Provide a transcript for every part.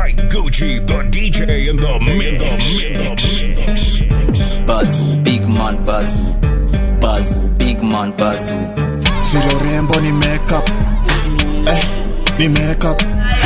Mike Gucci, the DJ in the mix. Bazu, big man Bazu. Bazu, big man Bazu. Silo rembo ni makeup eh, ni makeup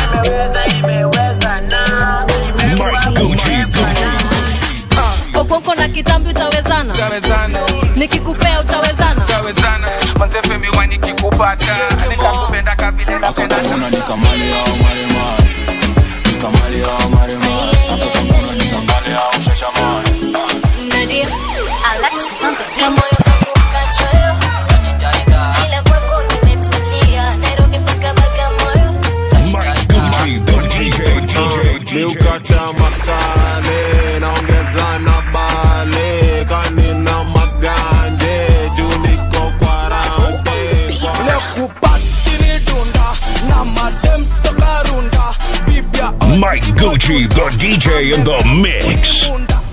Mike Gucci, Gucci. Okonko na kitambi utawezana, Tawezana, nikikupea utawezana. tawezana Manze femi wa nikikupata Nitakupenda kabile napenda Akakamuna nikamale au maremare. Nikamale au maremare. Akakamuna nikamale au shashamane. Nadia, Alexis on the beat. Kamoyo kangu kachoyo, ila kwako nimetulia. Nairobi mpaka Bagamoyo. Mike Gucci, the DJ, DJ, DJ. Miukata makale naongeza na bale kanina maganje juu niko kwa rampe lekupatini dunda na madem toka runda bibia Mike Gucci, the DJ in the mix. dunda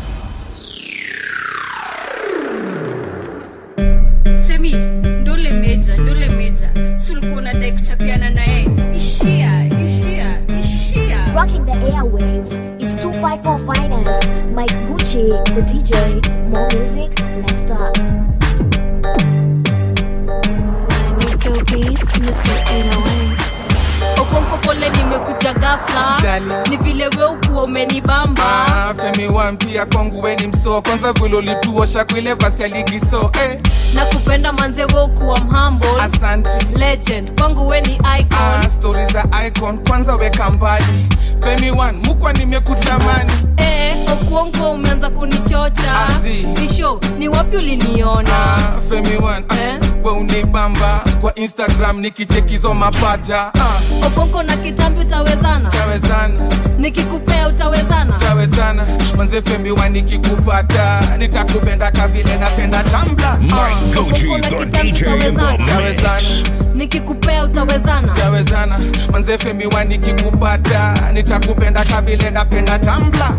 femi ndole meja ndole meja sulikuwa unadai kuchapiana naye ishia ishia ishia Rocking the airwaves, it's 254 Finest, Mike Gucci, the DJ. More music, let's start. Rico Beats, Mr. 808. Okonko pole nimekuja ghafla, Usijali. ni vile we ukuwa umenibamba. Ah, Femi wa mpia kwangu weni msoo Kwanza vile ulituosha kwile basi aligiso eh, na kupenda manze we ukuwa mhumble Asanti legend kwangu we ni icon ah, Story za icon kwanza weka mbali Femi wan mukwa nimekutamani eh, okuongo umeanza kunichocha Azi. isho ni wapi uliniona ah, Femi wan ah, Eh? we unibamba Kwa Instagram nikichekizo mapaja ah, okonko na kitambi utawezana Tawezana nikikupea utawezana tawezana manze Femi wa nikikupata Nitakupenda kavile napenda tambla Mike Gucci, the DJ in the Tawezana mix. nikikupea utawezana tawezana manze Femi wa nikikupata nitakupenda kavile napenda tambla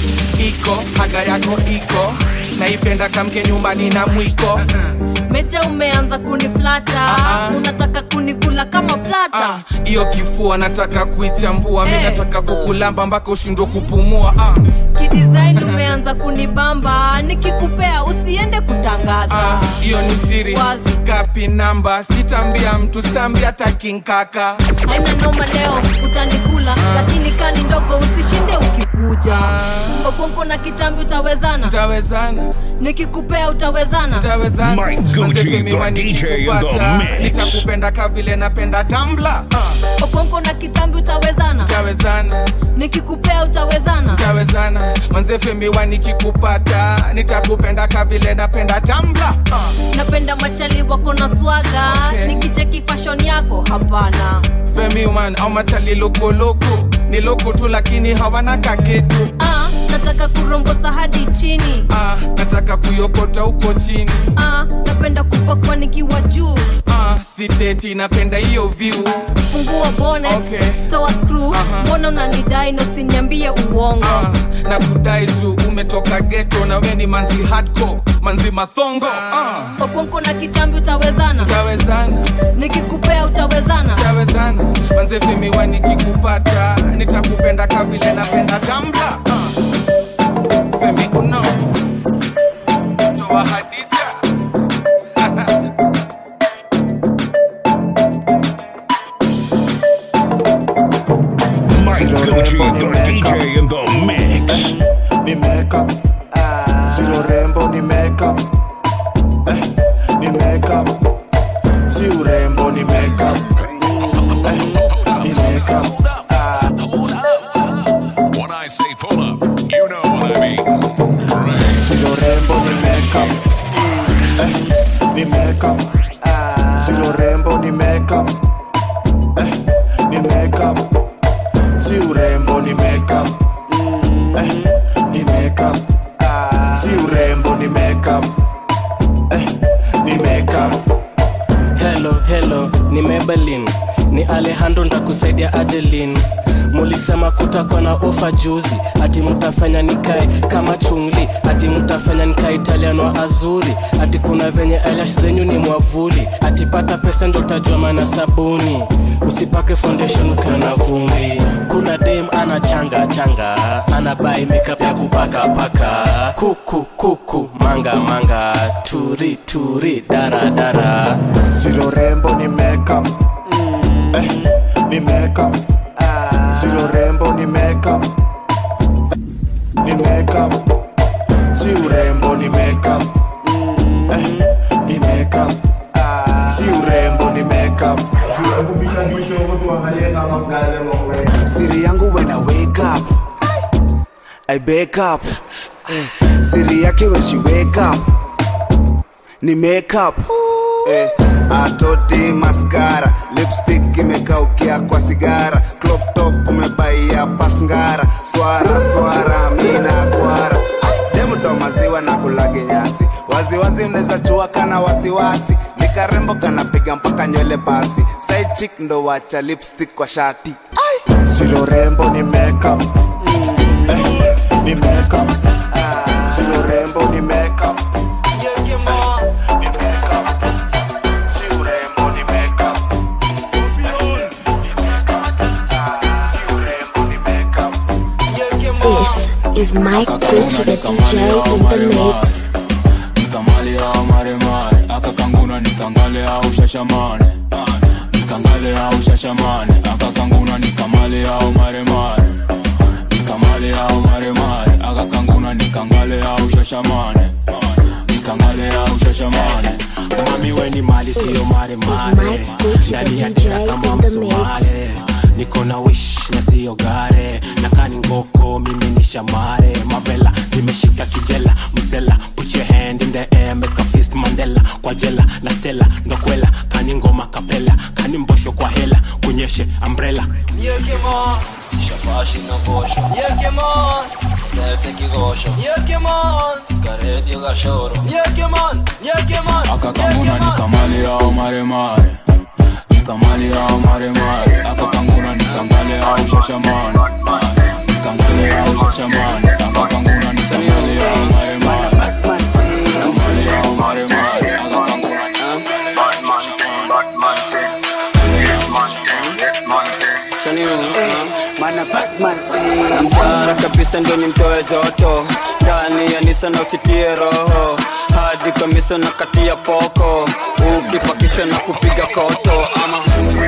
iko haga yako iko naipenda kamke nyumbani na mwiko meja umeanza kuniflata Ah, ah. unataka kunikula kama plata Ah, hiyo kifua nataka kuichambua mi Eh. nataka kukulamba mpaka ushindwe kupumua ah, kidesign umeanza kunibamba nikikupea usiende kutangaza ah, hiyo ni siri Wazi. gapi namba sitambia mtu sitambia takinkaka haina noma leo utanikula lakini kani ndogo usishinde ukikuja okonko na kitambi utawezana tawezana nikikupea utawezana tawezana Mike Gucci, Manze Femi the wa DJ in the nikikupata, mix. nitakupenda kavile napenda tambla ah, okonko na kitambi utawezana tawezana nikikupea utawezana tawezana manze Femi wa nikikupata nitakupenda kavile napenda tambla ah, napenda machali wako na swaga Okay. nikicheki fashion yako hapana Femi man au machali lokoloko ni loko tu lakini hawana kaketu ah, nataka kurombosa hadi chini ah, nataka kuyokota huko chini ah, napenda kupakwa nikiwa juu ah, siteti napenda hiyo view fungua bonnet Okay. toa screw Aha. mbona unanidai na usiniambie uongo ah, na kudai tu umetoka geto na we ni manzi hardcore manzi mathongo ah, okonko na kitambi utawezana tawezana nikikupea utawezana tawezana manze Femi wa nikikupata nitakupenda kavile napenda tambla ah. Femi uno toa Hadija Mike Gucci, the DJ in the mix. ni makeup Silo rembo ni makeup eh, ni makeup si urembo ni makeup eh, ni makeup When I say pull up, you know what I mean. Silo rembo ni makeup eh, ni makeup Silo rembo ni makeup eh, ni makeup si urembo ni makeup eh, ni makeup si urembo ni makeup eh, ni makeup hello hello ni Maybelline ni alejandro ntakusaidia ajelin mulisema kutakuwa na ofa juzi ati mutafanya nikae kama chungli ati mutafanya nikae italiano azuri ati kuna venye eyelash zenyu ni mwavuli ati pata pesa ndo utajua mana sabuni usipake foundation ukiwa na vumbi kuna dem ana changa changa ana bai makeup ya kupaka paka kuku kuku manga manga turi turi dara dara Silo rembo ni makeup eh, ni makeup Silo rembo ni makeup ni makeup Si urembo ni makeup eh, ni makeup Si urembo ni makeup Siri yangu when I wake up I wake up Siri yake when she wake up ni makeup eh, atoti maskara lipstick imekaukia kwa sigara crop top umebaia pasngara swara swara mina kwara demuto maziwa na kulage nyasi waziwazi mnaweza chua kana wasiwasi nikarembo kanapiga mpaka nywele basi side chick ndo wacha lipstick kwa shati silo rembo ni makeup eh, ni makeup silo rembo ni makeup ni makeup si urembo ni makeup This is Mike Gucci, the DJ in the mix. nikamale au maremare akakanguna nikangale au shashamane nikangale au shashamane akakanguna nikamale au maremare nikamale au maremare akakanguna nikangale au shashamane nikangale au shashamane mami weni mali siyo mare mare ndani ya dera kama msumare niko na wish na siyo gare nakani ngoko mimi ni shamare mavela zimeshika kijela msela put your hand in the air make a fist mandela kwa jela na stela ndokwela kani ngoma kapela kani mbosho kwa hela kunyeshe umbrella Yekemon Shabashi na kosho Yekemon Lete kigosho Yekemon Karedio gashoro Yekemon Yekemon akakanguna nikamale au maremare nikamale au maremare akakanguna nikangale au shashamane nikangale au shashamane akakanguna nikamale au maremare nikamale au maremare akakanguna nikangale au Mtara kabisa ndio nimtoe joto ndani ya nisa na usitie roho hadi kamisa na kati ya poko ukipakisha na kupiga koto ama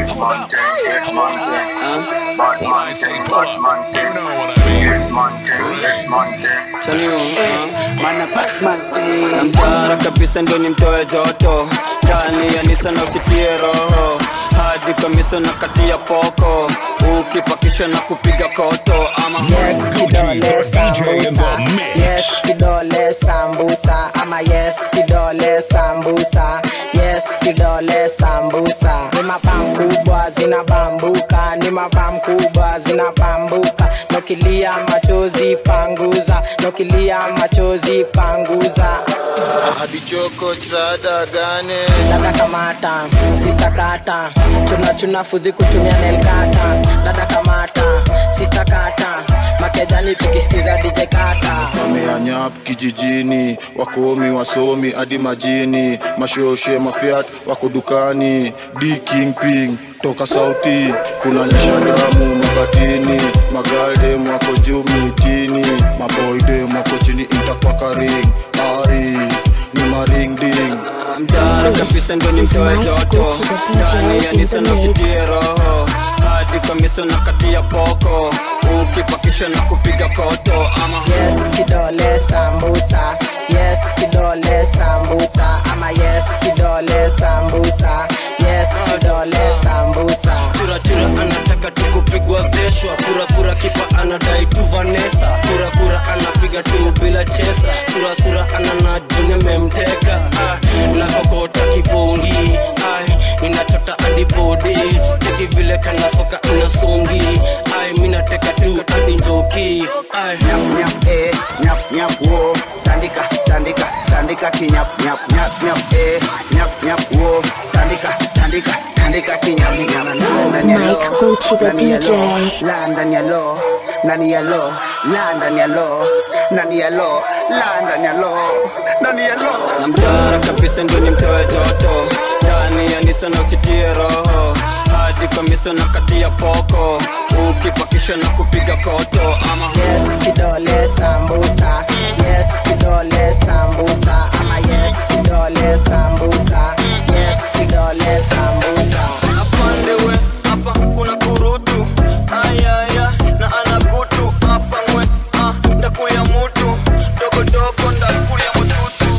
Mtara kabisa ndio nimtoe joto ndani ya nisa na usitie roho hadi kamisa na kati ya poko ukipakisha na kupiga koto ama Yes, kidole sambusa. Yes, kidole sambusa. Ama yes, kidole sambusa. Yes, kidole sambusa. Ni mapam kubwa zinabambuka, ni mapam kubwa zinabambuka. Nokilia machozi panguza, nokilia machozi panguza. hadi choko chirada gane Dada kamata, sista kata, chuna chuna fudhi kutumia nelkata. Dada kamata, sista kata, makejani tukisikiza DJ kata. wameanyap kijijini wakomi wasomi hadi majini mashoshe mafiat wako dukani d kingping toka sauti kuna nyesha damu mabatini magaldem wako juu mitini maboydem wako chini intakwakaring ari ni maringding mtara kabisa ndo nimtoe joto ndani ya nisa na usitie roho hadi kamisa na kati ya poko ukipakisha na kupiga koto ama Yes, kidole sambusa. Yes, kidole sambusa. Ama yes, kidole sambusa. Yes, kidole sambusa. churachura anataka tu kupigwa veshwa purapura kipa anadai tu vanesa purapura anapiga tu bila chesa surasura anana juni memteka ah, nakokota kipongi ai ninachota adipodi teki vile kana soka inasongi ai minateka tu hadi njoki ai nyap nyap eh nyap nyap wo tandika tandika tandika kinyap nyap nyap nyap eh nyap nyap wo tandika tandika tandika tandika kinyaminyama ndani ya Mike low, Gucci, the ndani ya DJ. low, la ndani ya low ndani ya low la ndani ya low ndani ya low la ndani ya low ndani ya low na mtara kabisa ndo ni mtoe joto ndani ya nisa na uchitie roho hadi kamisa na kati ya poko ukipakisha na kupiga koto ama yes kidole sambusa yes kidole sambusa ama yes kidole sambusa yes kidole sambusa apandewe hapa kuna kurutu ayaya na anakutu hapa ngwe ah, ndakuya mutu dogodogo ndakuya mututu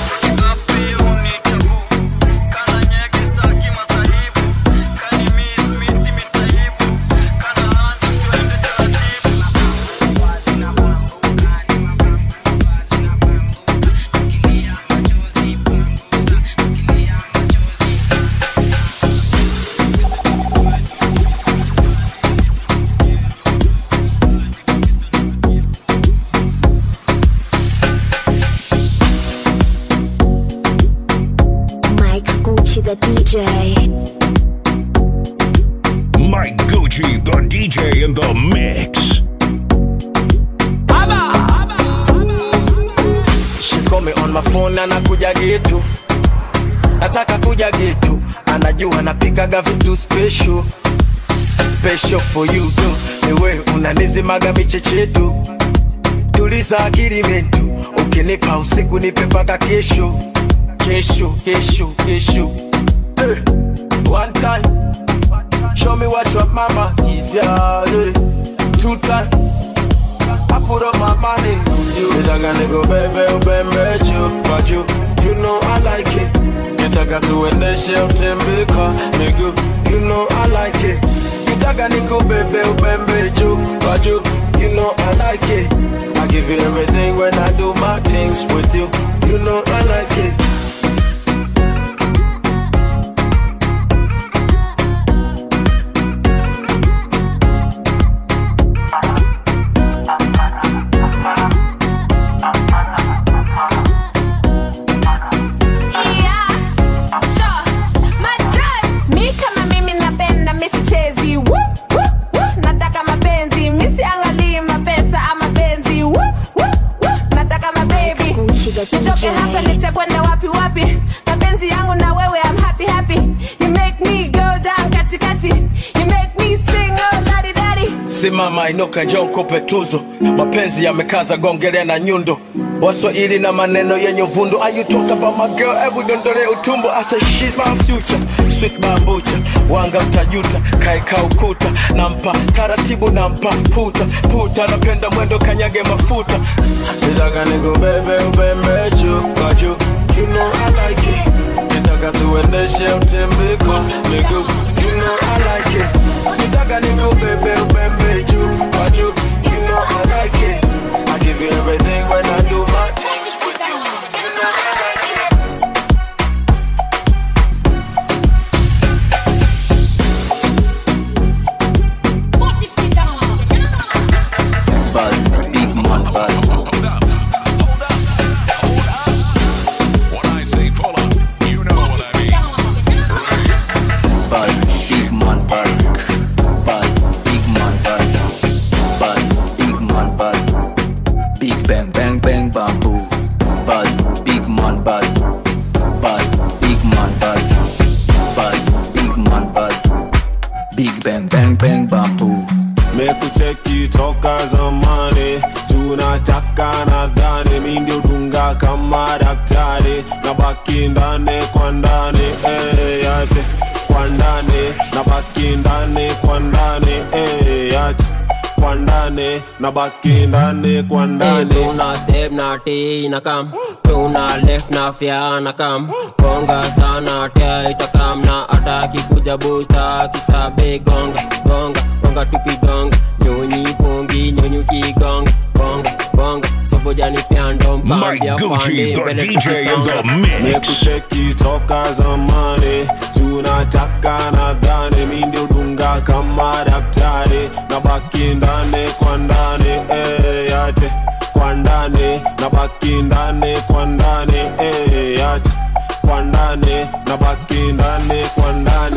Mike Gucci, the DJ. Mike Gucci, the DJ in the mix. She call me on my phone anakuja gitu nataka kuja gitu anajua napikaga vitu special special for you tu niwe unanizimaga michechetu tuliza akili mentu ukinipa usiku nipe paka kesho kesho kesho kesho eh. one time show me what your mama give ya eh. two time I put up my money on you. Nitaka nikubebe ubembe juu kwa juu. You know I like it. Nitaka tuendeshe utembe kwa miguu. You know I like it. Nitaka nikubebe ubembe juu kwa juu. You know I like it. I give you everything when I do my things with you. You know I like it. mi kama mimi napenda misichezi Woo, woo, woo. nataka mapenzi misiangalii mapesa ama benzi Woo, woo, woo. nataka mabebi nitoke hapa nitakwenda wapi wapi mapenzi yangu na wewe I'm happy happy you make me go down katikati you make me sing oh ladi dadi simama inuka njoo nikupe tuzo mapenzi yamekaza gongelea na nyundo waswahili na maneno yenye uvundo Are you talk about my girl hebu dondole utumbo I say she's my future sweet bambucha wanga mtajuta kaeka ukuta nampa taratibu nampa puta puta napenda mwendo kanyage mafuta nitaka nikubebe ubembe juu kwa juu you know I like it nitaka tuendeshe utembe kwa miguu you know I like it nitaka nikubebe ubembe juu kwa juu you know I like it I give you everything when I do my things with you you know I like it Buzz, big man buzz. When I say pull up, you know what I mean. Buzz, big man buzz. Buzz, big man buzz. Buzz, big man buzz. Big bang bang bang bamboo. Buzz, big man buzz. Buzz, big man buzz. Buzz, big man buzz. Big bang bang bang bamboo. mekucheki toka zamani tunataka nadhani mi ndio dunga kama daktari na baki ndani kwa ndani eh, yate kwa ndani na baki ndani kwa ndani eh, yate kwa ndani na baki ndani kwa ndani tuna step na t na kam tuna left na fya na kam gonga sana tia itakam na ataki kuja busta kisabe gonga gonga gonga tukigonga nyonyi pongi nyonyi ukigonga gonga gonga sobojani pyando mpambia fande mbele tukisonga mekucheki toka zamani tunataka nadhani mi ndio dunga kama daktari na baki ndani kwa ndani eh, yate kwa ndani na baki ndani kwa ndani eh, yate kwa ndani na baki ndani kwa ndani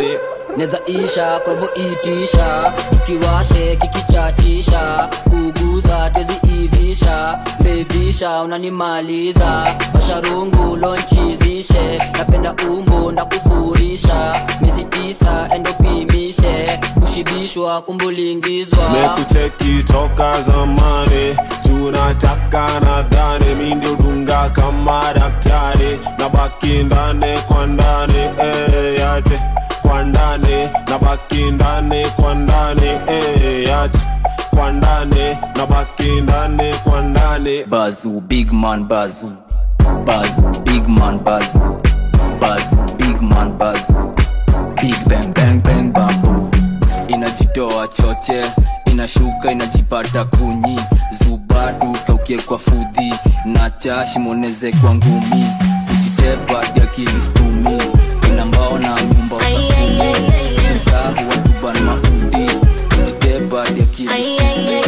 neza isha kwa hivyo itisha tukiwashe kikichatisha kuguza tweziivisha bebisha unanimaliza masharungu lonchizishe napenda umbo ndakufurisha miezi tisa endopimishe kushibishwa kumbulingizwa mekucheki toka zamani tunataka nadhani mi ndio dunga kama daktari na baki ndani kwa ndani eh, yate kwa ndani na baki ndani kwa ndani eh, yate kwa ndani na baki ndani kwa ndani bazu big man bazu bazu big man bazu bazu big man bazu big bang bang bang bambu inajitoa choche inashuka inajipata kunyi zubadu kaukie kwa fudhi na chashimoneze kwa ngumi kujitepa diakilistumi inambao na nyumba sakumi utahu watuban maudi kujitepa diakilistumi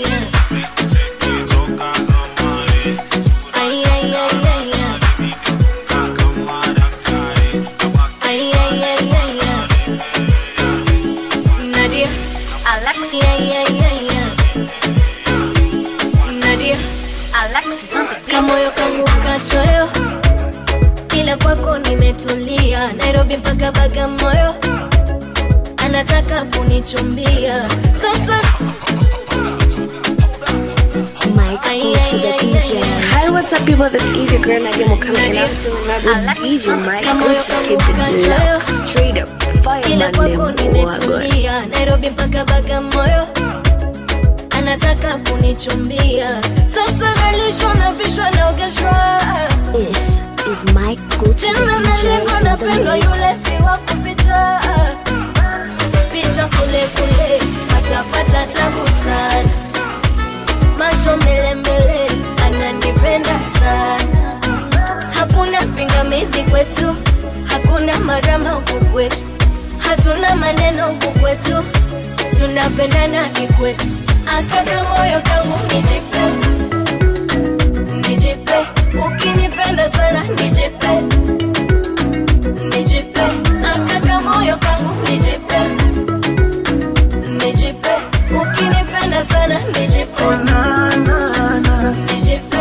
Nadia, Alexi, yeah, yeah, yeah, yeah. Nadia, Alexis on the beat. Kamoyo kangu kachoyo, ila kwako nimetulia. Nairobi mpaka Bagamoyo, anataka kunichumbia sasa. Hi, what's up, people? This is your girl Nadia Mukama, and I'm chilling out with DJ Mike Gucci, keep it locked, straight up, ila fireman, kwako them boy, boy. nimetulia nairobi mpaka bagamoyo anataka kunichumbia sasa nalishwa na vishwa naogeshwa This is Mike Gucci, the tena DJ nalekwa in napendwa the yule mix. si wa kuficha picha kule kule patapata tabu sana macho mbele mbele ananipenda sana hakuna pingamizi kwetu hakuna marama huku kwetu hatuna maneno huku kwetu tunapendana kikwetu akada moyo kangu nijipe nijipe ukinipenda sana nijipe nijipe akada moyo kangu nijipe nijipe ukinipenda sana nijipe nijipe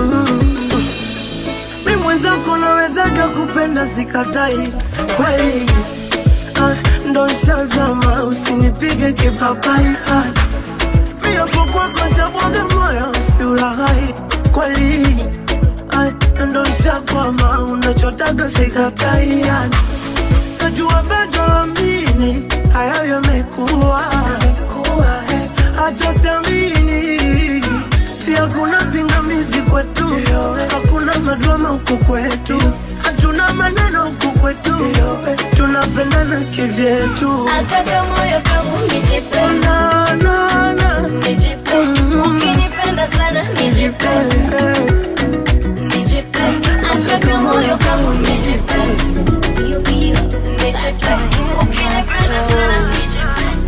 mi mwenzako nawezaga kupenda sikatai kweli ah, ndo shazama usinipige kipapai ah, mi hapo kwako shabwaga moyo usiulaghai kweli ah, ndo shakwama unachotaga sikatai ah, najua bado amini hayo yamekuwa acha siamini si hakuna pingamizi kwetu hakuna madrama huku kwetu hatuna maneno huku kwetu tunapendana kivyetu akada moyo kangu nijipe na, na, na. nijipe ukinipenda sana nijipe nijipe akada moyo kangu nijipe nijipe ukinipenda sana nijipe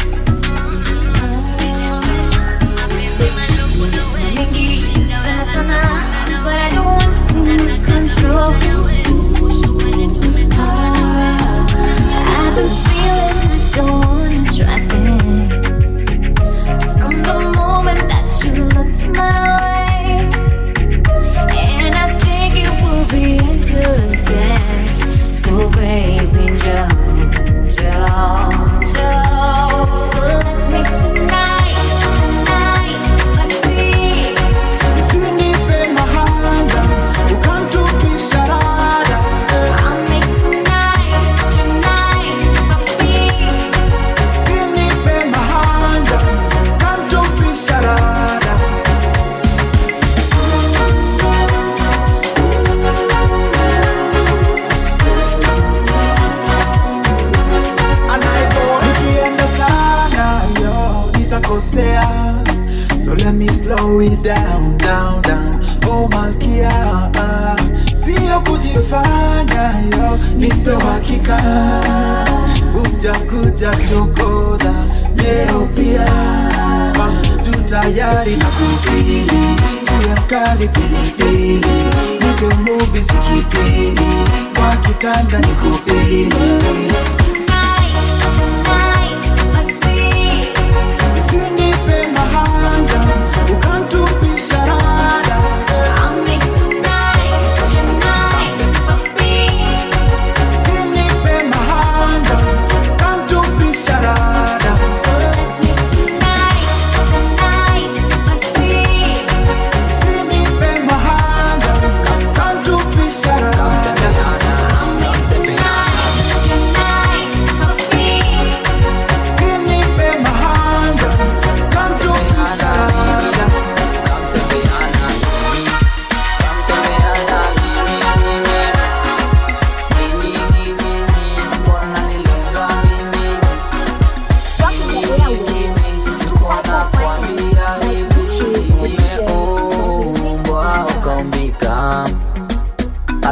I've been feeling like I wanna try things from the moment that you looked my way, and I think it will be interesting. So baby, Joe, Joe, Joe. So let's make tonight, tonight, let's see. Usinipe mahanga, ukamtupisha rada. I'll make tonight, tonight, baby. Usinipe mahanga, ukamtupisha rada. Nikienda sana yo nitakosea So let me slow it down, down, down Oh malkia ah, Sio kujifanya yo Nipe hakika Kuja kuja chokoza Leo pia ah, Tu tayari na kufili Siwe mkali pilipili Nipe movie sikipili Kwa kitanda nikupili Tonight,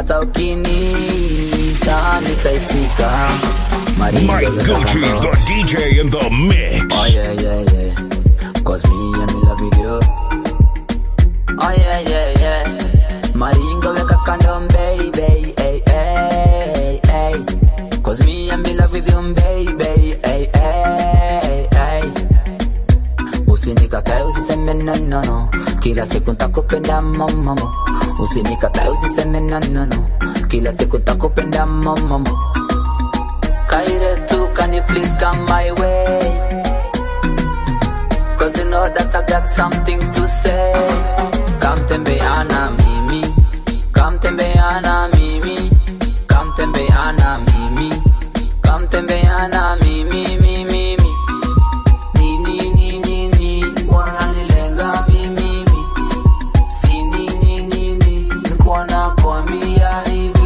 hata ukiniita nitaitika Maringo Mike weka Gucci, kando. the DJ in the mix. Oh yeah, yeah, yeah. Cause me and me love video. Oh yeah, yeah, yeah. Maringo weka kando baby, hey, hey, hey. Cause me and me love with you baby, hey, hey, hey. Usinikatae usiseme no, no, no. Kila siku ntakupenda mamamo. Usinikatae usiseme no, no, no. Kila siku ntakupenda mamamo. Kaire tu, can you please come my way? Cause you know that I got something to say. Come tembeana mimi, come tembeana mimi, come tembeana mimi, come tembeana mimi, mimi, mimi. Ni, ni, ni, ni, ni, wananilenga mimi, mimi. Si ni, ni, ni, ni, nikuwa nakwambia hivi.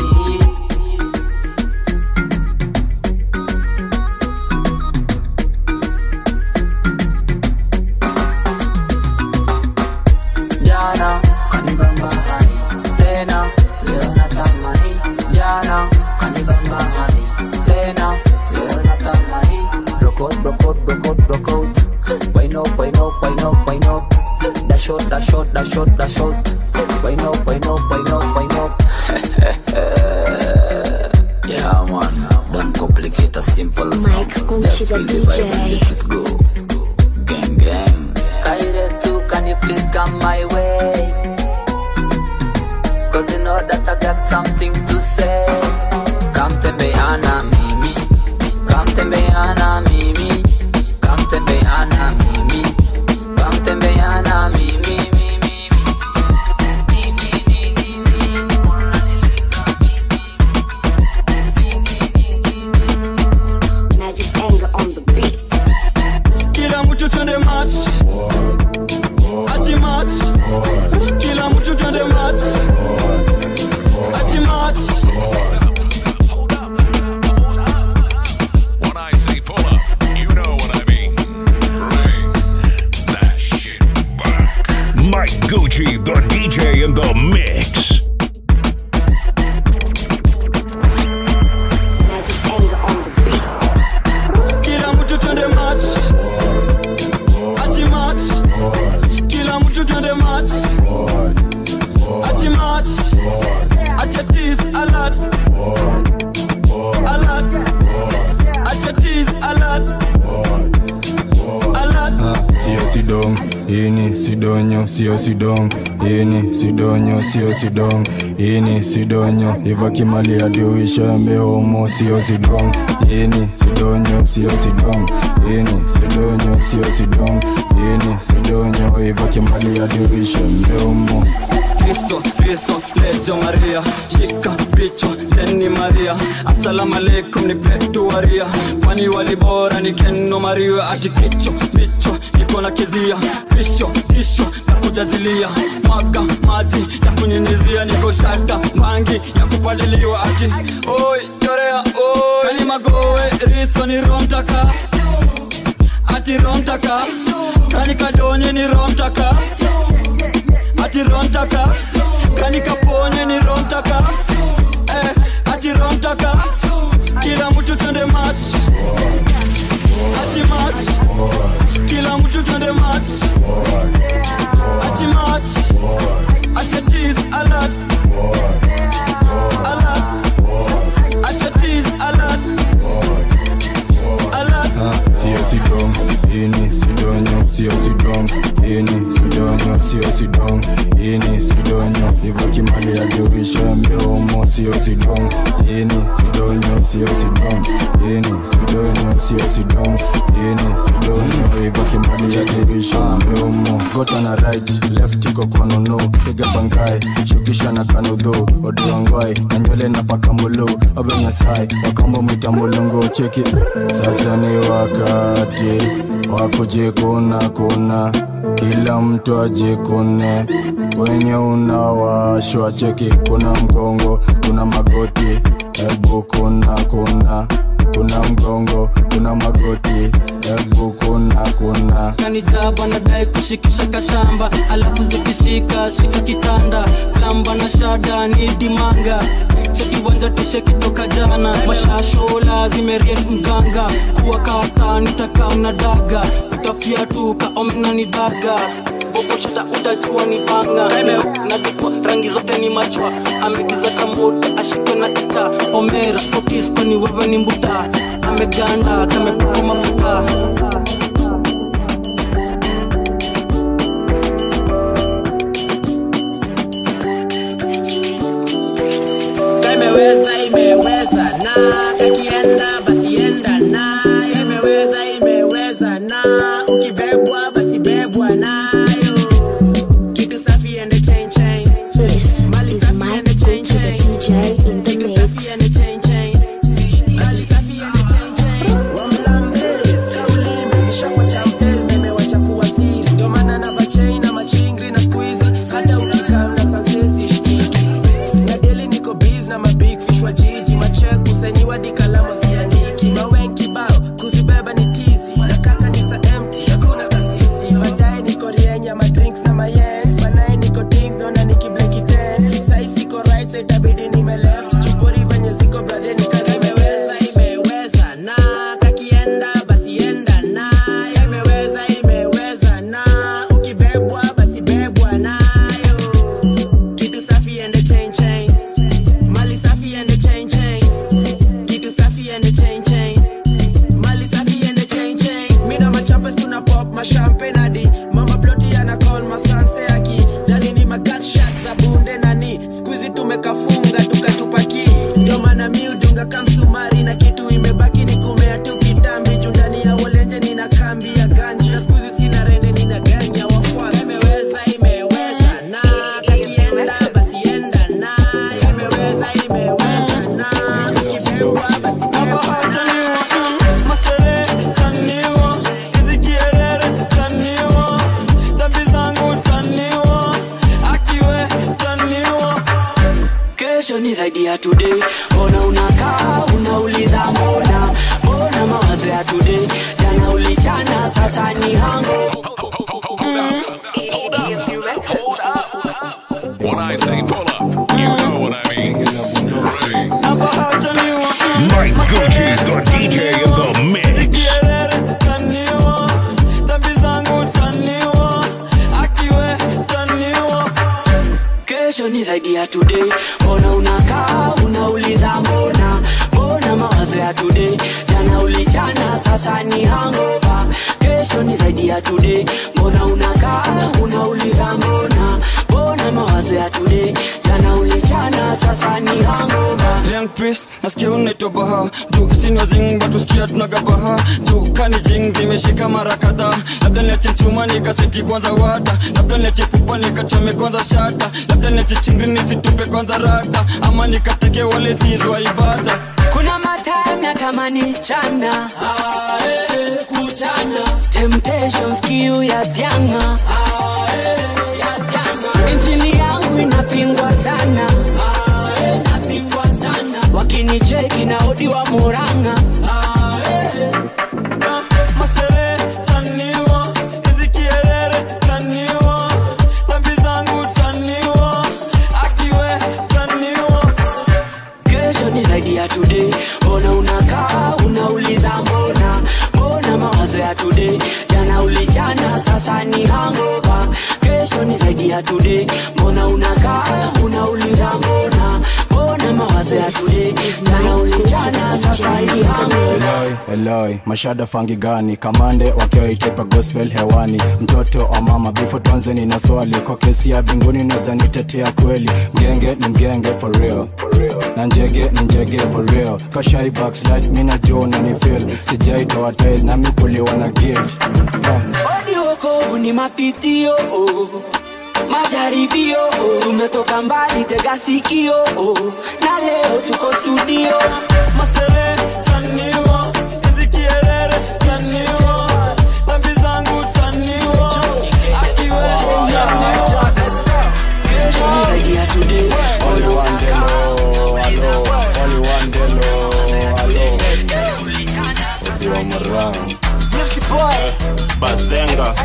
jana kanibamba hani tena leo natamani jana kanibamba hani tena leo natamani brokot brokot brokot brokot wine up wine up wine up wine up dash out dash out dash out dash out wine up wine up wine up wine up yeah man don't complicate a simple song just feel the vibe and let it go gang gang Kaire tu, can you please come my way? Cause you know that I got something to say. Come tembeana mimi, come tembeana mimi, come tembeana mimi, come tembeana mimi, mimi. Magic anger on the beat. kila mtu twende match ati match kila mtu twende match ati match When I say pull up, you know what I mean. Bring that shit back. Mike Gucci, the DJ in the mix. Magic anger on the beat. kila mtu twende match ati match kila mtu twende match ati match ati tease alert alert ati tease alert alert sio sidong ini sidonyo sio sidong ini sidonyo sio sidong ini sidonyo iva kimali adiuishambe homo sio sidong ini sidonyo sio sidong ini sidonyo sio sidong ini sidonyo iva kimali adiuishambe homo Kristo, Kristo, lejo Maria, shika bicho teni Maria, assalamu alaikum ni petu waria, kwani walibora ni keno Maria, ati kicho bicho niko na kizia, pisho tisho na kujazilia, mwaga maji ya kunyunyizia, niko shaka mangi ya kupaliliwa, ati oi chorea oi, kani magowe riso ni romtaka, ati romtaka, kani kadonye ni romtaka ati romtaka kani kaponye ni romtaka eh, ati romtaka kila mtu twende match ati match kila mtu twende match ati match ati tease alert alert ati tease alert alert sio sidong ini sidonyo sio sidong ini sidonyo sio sidong ini sidonyo iva kimali adiuishambe homo sio sidong ini sidonyo sio sidong ini sidonyo sio sidong ini sidonyo iva kimali adiuishambe homo gota na right left iko konono piga bangai shukisha na kanudho odiongoi na nywele na pakamulu obenyasai wakambo mitambolongo cheki sasa ni wakati wa kujikuna kuna kila mtu ajikune kwenye unawashwa cheki kuna mgongo kuna magoti hebu kuna kuna kuna mgongo kuna magoti hebu kuna kuna kanijaba nadai kushikisha kashamba alafu zikishika shika kitanda kamba na shada ni dimanga chekiwanja tushekitoka jana mashashola zimeriet mganga kuwa kata nitakaa na daga utafiatuka omena ni daga boboshata utajua ni banga nadikwa rangi zote ni machwa amegiza kamoto ashikwe na ita omera okisko ni wewe ni mbuta ameganda kamepakwa mafuta imeweza imeweza na kakienda basi enda na imeweza imeweza na ukibebwa basi bebwa nayo kitu safi ende chain chain mali safi ende chain chain kitu safi ende chain chain mali safi ende chain chain wamlambes kauli imeshakwa champes na imewacha kuwa siri ndio maana na bachain na machingri na squeezy hata ukikam na sansesi shikiki na deli niko biz na mabig fish wa jiji machek kusainiwa dikalama ziandiki mawen kibao kuzibeba ni tizi na kaka ni sa empty hakuna kasisi baadaye niko rienya madrinks na mayens banaye niko ding naona nikibleki ten sai siko right side itabidi nime left chupori venye ziko brother ni kazi imeweza imeweza na kakienda basi enda na imeweza imeweza na ukibebwa basi bebwa nayo kitu safi ende chain chain mali safi ende chain chain kitu safi ende chain chain mali safi ende chain chain mina machampes tuna pop mashampen hadi mama ploti ana call masanse aki ndani ni magatshot za bunde nani skuizi tumekafunga tukatupaki ndio maana mi udunga kamsumari na kitu imebaki ni kumea tu kitambi juu ndani ya wolenje nina kambi ya ganji na skuizi sina rende nina ganya wafuasi imeweza imeweza na kakienda basi enda na imeweza imeweza na ukibebwa basi bebwa mashere taniwa hizi kierere taniwa dhambi zangu taniwa akiwe taniwa kesho ni zaidi ya today mbona unakaa unauliza mbona mbona mawazo ya today jana ulichana sasa ni hango When I say pull up, you know what I mean. Ready? Mike Gucci, the DJ in the mix. kierere taniwa dhambi zangu taniwa akiwe taniwa kesho ni zaidi ya today mbona unakaa unauliza mbona mbona mawazo ya today jana ulichana sasa ni hangova kesho ni zaidi ya today mbona unakaa unauliza mbona mbona mawazo ya today jana ulichana sasa ni hangova Young priest nasikia unaitwa baha juu sinwa zing batusikia tunagabaha juu kani jing zimeshika mara kadhaa labda niache chuma nikaseti kwanza wada labda niache pupa nikachome kwanza shata labda niache chingri nisitupe kwanza rata ama nikateke wale sizwa ibada kuna matime natamani chana kuchana temptations kiu ya janga injili yangu inapingwa sana wakinicheki na odi wa muranga mashere taniwa hizi kierere taniwa dhambi zangu taniwa akiwe taniwa kesho ni zaidi ya today mbona unakaa unauliza mbona mbona mawazo ya today jana ulichana sasa ni hangova kesho ni zaidi ya today mbona unakaa unauliza mbona mbona mawazo ya today jana ulichana sasa ni hangova Eloi, Eloi, mashada fangi gani kamande wakiwa itepa gospel hewani mtoto wa mama bifo tuanzeni na swali kwa kesi ya binguni naweza nitetea kweli mgenge ni mgenge for real na njege ni njege for real kashai backslide mina jo na ni feel sijaitoa tail na mikuliwa na guilt Odi wokovu ni mapitio majaribio tumetoka mbali tega sikio na leo tuko studio mashere taniwa hizi kierere taniwa dhambi zangu taniwa akiwe taniwa kesho ni zaidi ya today Only one day, lo, alo, only one day, lo, alo. bazenga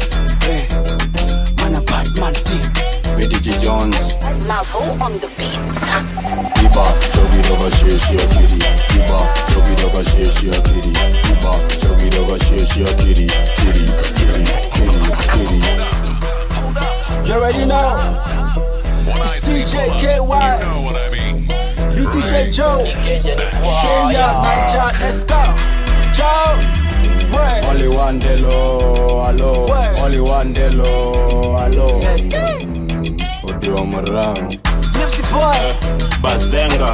BDG Jones Mavo on the beat. Iba chogi doga sheshi akiri Iba chogi doga sheshi akiri Iba chogi doga sheshi akiri Kiri kiri kiri kiri You already know. It's DJ KY. VTJ Joe. Kenya, Niger, let's go. Joe. Word. Only one delo, hello Only one delo, hello Odio marang Lifty boy. bazenga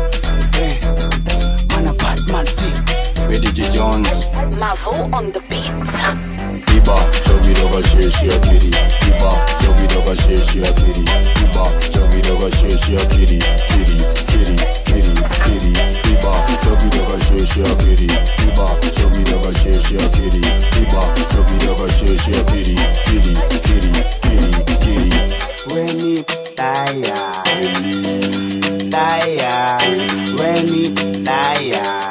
BDG Jones Mavo on the beat. Iba chogi doga sheshi akiri Iba chogi doga sheshi akiri Iba chogi doga sheshi akiri Kiri kiri kiri kiri Iba chogi doga sheshi akiri Iba chogi doga sheshi akiri Iba chogi doga sheshi akiri Kiri kiri kiri kiri Weni taya Taya Weni taya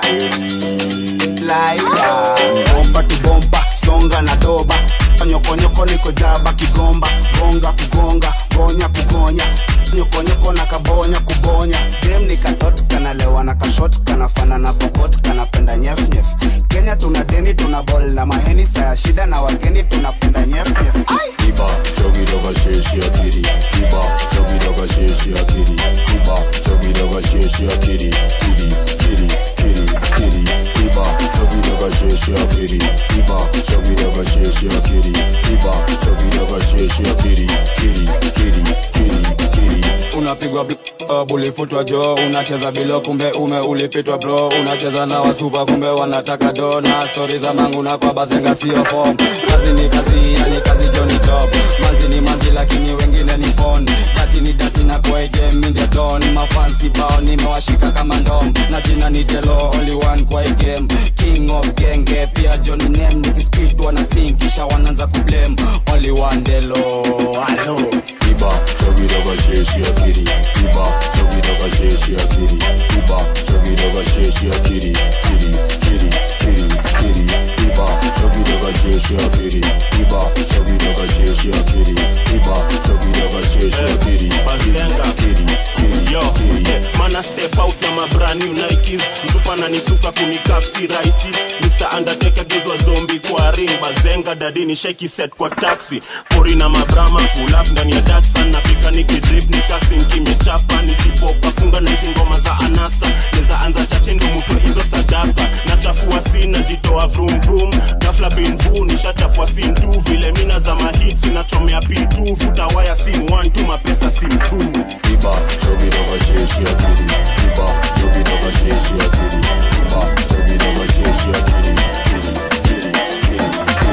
Laya Bomba tu bomba Songa na doba Nyokonyoko niko jaba kigomba Gonga kugonga Gonya kugonya Nyokonyoko na kabonya kubonya Dem ni katot kanalewa na kashot Kanafana na pokot kanapenda nyef nyef Kenya tuna deni tuna bol na maheni Saya shida na wageni tunapenda nyef nyef Iba chogi doga sheshi akiri Iba chogi doga sheshi akiri Iba chogi doga sheshi akiri Kiri kiri kiri kiri Iba chogi doga sheshi akiri Iba chogi doga sheshi akiri Iba chogi doga sheshi akiri Kiri kiri kiri kiri unapigwa bl- bulifutwa jo unacheza bilo kumbe ume ulipitwa bro unacheza na wasupa kumbe wanataka do na stori za mangu na kwa bazenga sio fom kazi ni kazi yani kazi jo ni job manzi ni manzi lakini wengine ni pon dati ni dati na kwa game in the dawn mafans kibao nimewashika kama ndom na jina ni delo only one kwa hii game king of genge pia john name nikispit wana sing kisha wanaanza kublame only one delo alo Iba chogi doga sheshi akiri Iba chogi doga sheshi akiri Iba chogi doga sheshi akiri Kiri kiri kiri kiri Iba chogi doga sheshi akiri Iba chogi doga sheshi akiri Iba chogi doga sheshi akiri bazenga Kiri kiri yo yeah. mana step out na mabrand new nikes msupa na nisuka kunikaf si rahisi mr undertaker gezwa zombi kwa ring bazenga dadini sheki set kwa taxi pori na mabrama pull up ndani ya datsan nafika nikidrip nikasin kimechapa nisipopa funga na hizi ngoma za anasa neza anza chache ndo mutwe hizo sadaka nachafua sina jitoa vrum vrum gafla binvu nishachafua sin tu vile mina za mahits nachomea pitu futa waya sim 1 tu mapesa sim 2 Iba chogi doga sheshi akiri Iba chogi doga sheshi akiri Iba chogi doga sheshi akiri Kiri kiri kiri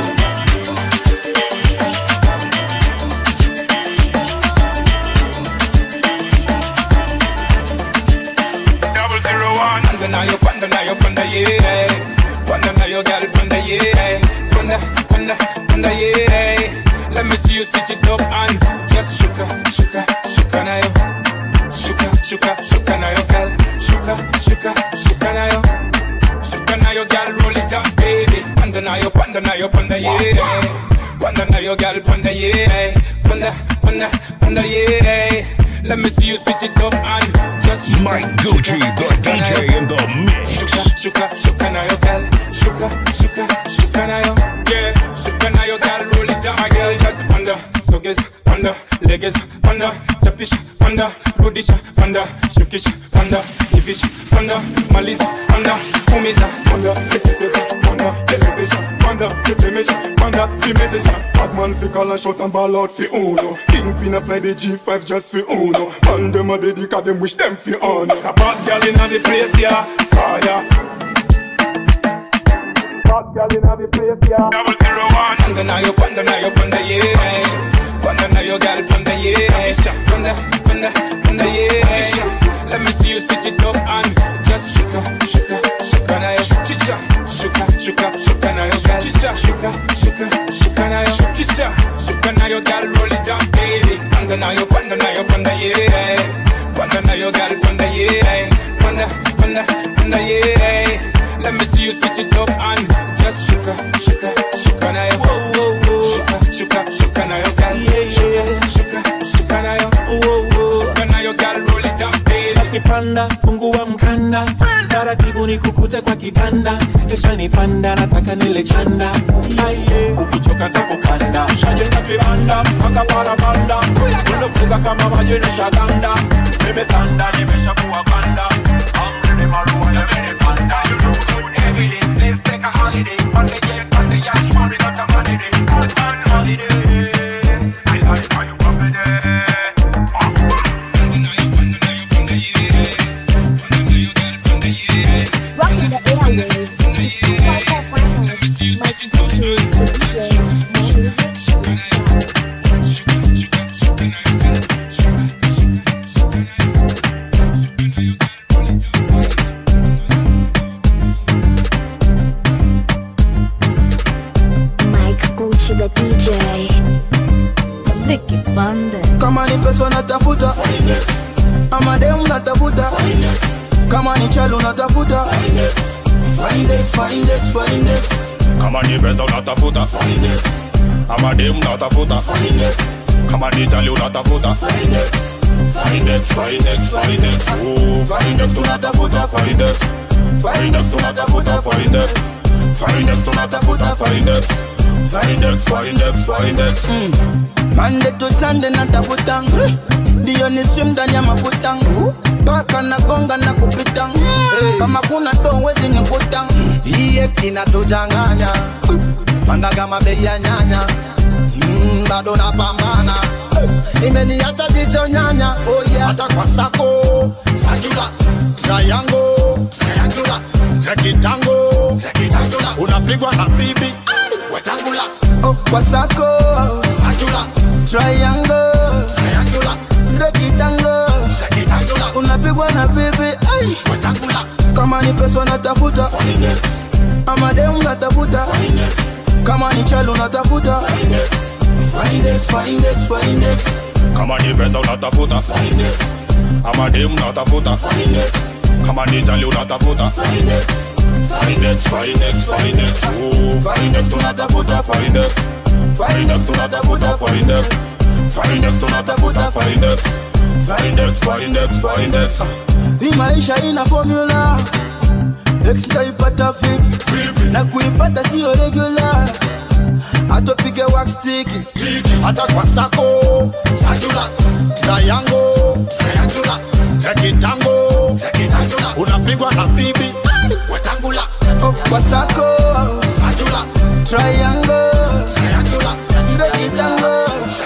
kiri double zero one. Panda na yo, panda na yo, panda yeah. Panda na yo, girl, panda yeah. Panda, panda, panda yeah. Let me see you switch it up and just shuka, shuka, shuka na yo. Shuka, shuka, shuka na yo, girl. Shuka, shuka, shuka na yo. Shuka na yo, girl, roll it up, baby. Panda na yo, panda na yo, panda yeah. Panda na yo, girl, panda yeah. Panda, panda, panda yeah. Let me see you switch it up and just shuka, Mike Gucci, the shuka na DJ yo. in the mix. Shuka, shuka, shuka na yo, girl. Shuka, shuka, shuka na yo. Yeah, shuka na yo, girl. Roll it down, my girl. Just panda, soges, panda, leges, panda, chapish, panda, rudish, panda, shukish, panda, ifish, panda, maliza, panda, umiza, panda, tekiteza, panda, televisa, panda, tetemesha, panda, fimezesha. Batman fi call and shot and ball out fi uno. Kingpin a fly the G5 just fi uno. Man dem a dedica them wish them fi honor. A bad girl inna the place, yeah, fire. Hot girl inna the place, yeah. Double zero one. Panda na yo, panda na yo, panda yeah. Panda na yo, girl, panda yeah. Panda, panda, panda yeah. Let me see you switch it up and just shuka, shuka, shuka na yo. Shukisha, shuka, shuka, shuka na yo, girl. Shukisha, shuka, shuka, shuka na yo. Shukisha, shuka na yo, girl, roll it down, baby. Panda na yo, panda na yo, panda yeah. Panda na yo, girl, panda yeah. Panda, panda, panda yeah. Let me see you switch it up and just shuka, shuka, shuka na yo. panda fungua mkanda taratibu ni kukute kwa kitanda kesha ni panda nataka nile chanda aye ukichoka takukanda shajenga kibanda mpaka parapanda mwendo kuza kama maji nishaganda nimesanda nimeshakuwa banda amrene marua yamenipanda you look good every day let's take a holiday on the jet on the yacht money not a holiday on on holiday I like how you walk it there Rocking the airwaves. It's 254 finals. Mike Gucci, the DJ. More music, less Mike Gucci, the DJ. Vicky Bande. kama ni pesa natafuta ama demu natafuta kama ni chalo natafuta Findex, Findex, Findex. kama ni pesa unatafuta ama dem unatafuta kama ni jali unatafuta Findex, Findex, Findex, oh, Findex tunatafuta Findex, Findex tunatafuta Findex, Findex tunatafuta Findex, Findex, Findex, Findex. Monday to Sunday natafuta ndio ni swim ndani ya mafuta paka na gonga na kupita kama kuna do wezi nikuta EX inatujanganya panda kama bei ya nyanya mm, bado napambana imeniacha jicho nyanya oh yeah. hata kwa sako sajula triangle triangula rekitango rekitangula unapigwa na bibi wetangula oh, kwa sako sajula triangle triangula rekitango rekitangula unapigwa na bibi ai wetangula kama ni pesa natafuta ama demu natafuta kama ni chalo natafuta Findex, Findex, Findex. kama ni pesa unatafuta ama dem unatafuta kama ni jali unatafuta Findex, Findex, Findex, oh, Findex tunatafuta Findex, Findex tunatafuta Findex, Findex tunatafuta Findex, Findex, Findex, Findex. hii maisha ina formula X nitaipata vipi na kuipata sio regular hatopige wax stick hata kwa sako sajula triangle triangula rekitango rekitangula unapigwa na bibi wetangula oh, kwa sako sajula triangle triangula rekitango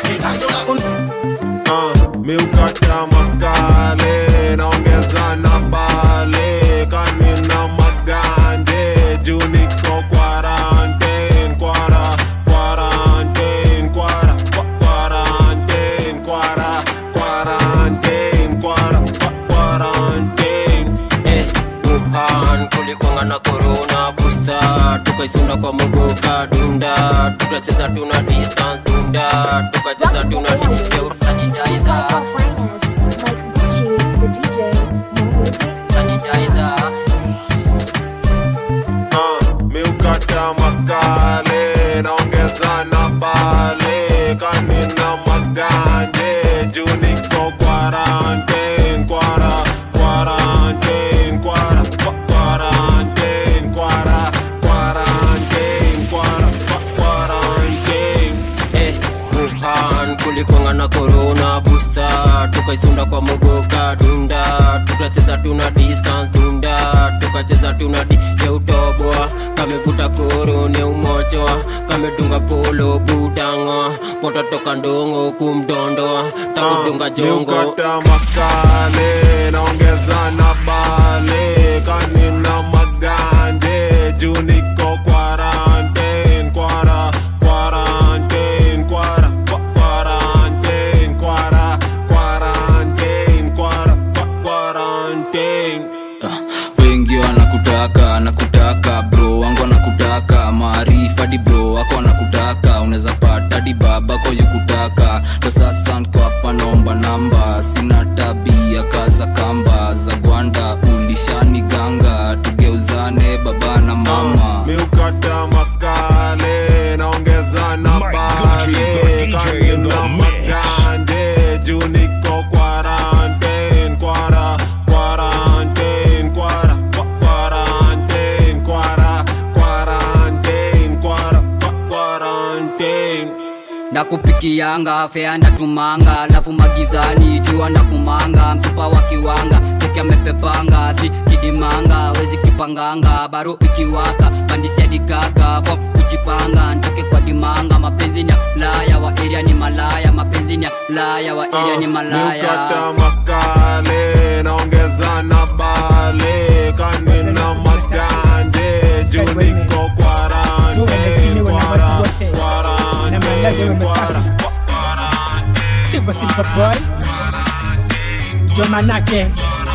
uh, miukata makale naongeza na bale kanina maganje juu niko quarantine kwara quarantine kwara kwa- quarantine kwara quarantine kwara kwa- quarantine eh, Wuhan kulikwanga na corona busa tukaisunda kwa mogoka dunda tukacheza tuna distance dunda tukacheza tuna di- yo, sanitizer. 254 finest. Mike Gucci, the DJ. More music, sanitizer. uh, miukata makale naongeza na bale kanina maganje juu niko quarantine kwara quarantine kwara kwa- quarantine kwara quarantine kwara kwa- quarantine eh, Wuhan kulikwanga na corona busa tukaisunda kwa mogoka dunda tukacheza tuna distance dunda tukacheza tuna di yeutoboa kamevuta koro ne umochoa kamedunga polo budango pototoka ndongo kumdondoa takudunga jongo miukata makale naongeza na bale kanina maganje juu niko quarantine kwara quarantine kwara kwa- quarantine kwara quarantine kwara kwa- quarantine wengi wanakutaka nakutaka bro wangu wanakutaka maarifa di bro wako wanakutaka unaweza pata di babako yukutaka ndo sasa nko hapa naomba namba sina tabia kaza kamba za gwanda ulishani ganga tugeuzane baba na mama miukata makale naongeza na bale kanina maganje juu niko quarantine kwara kupikianga fea ndatumanga alafu magizani jua na kumanga msupa wa kiwanga cheki amepepanga si kidimanga wezi kipanganga baro ikiwaka pandisiadikaga fom kujipanga ntoke kwa dimanga mapenzi ni ya mlaya wa eria ni malaya mapenzi ni ya mlaya wa eria ni malaya Nikata makale naongeza na bale kanina maganje juu niko kwarante kwara kwarante kwara Silver Silver Boy Ndio manake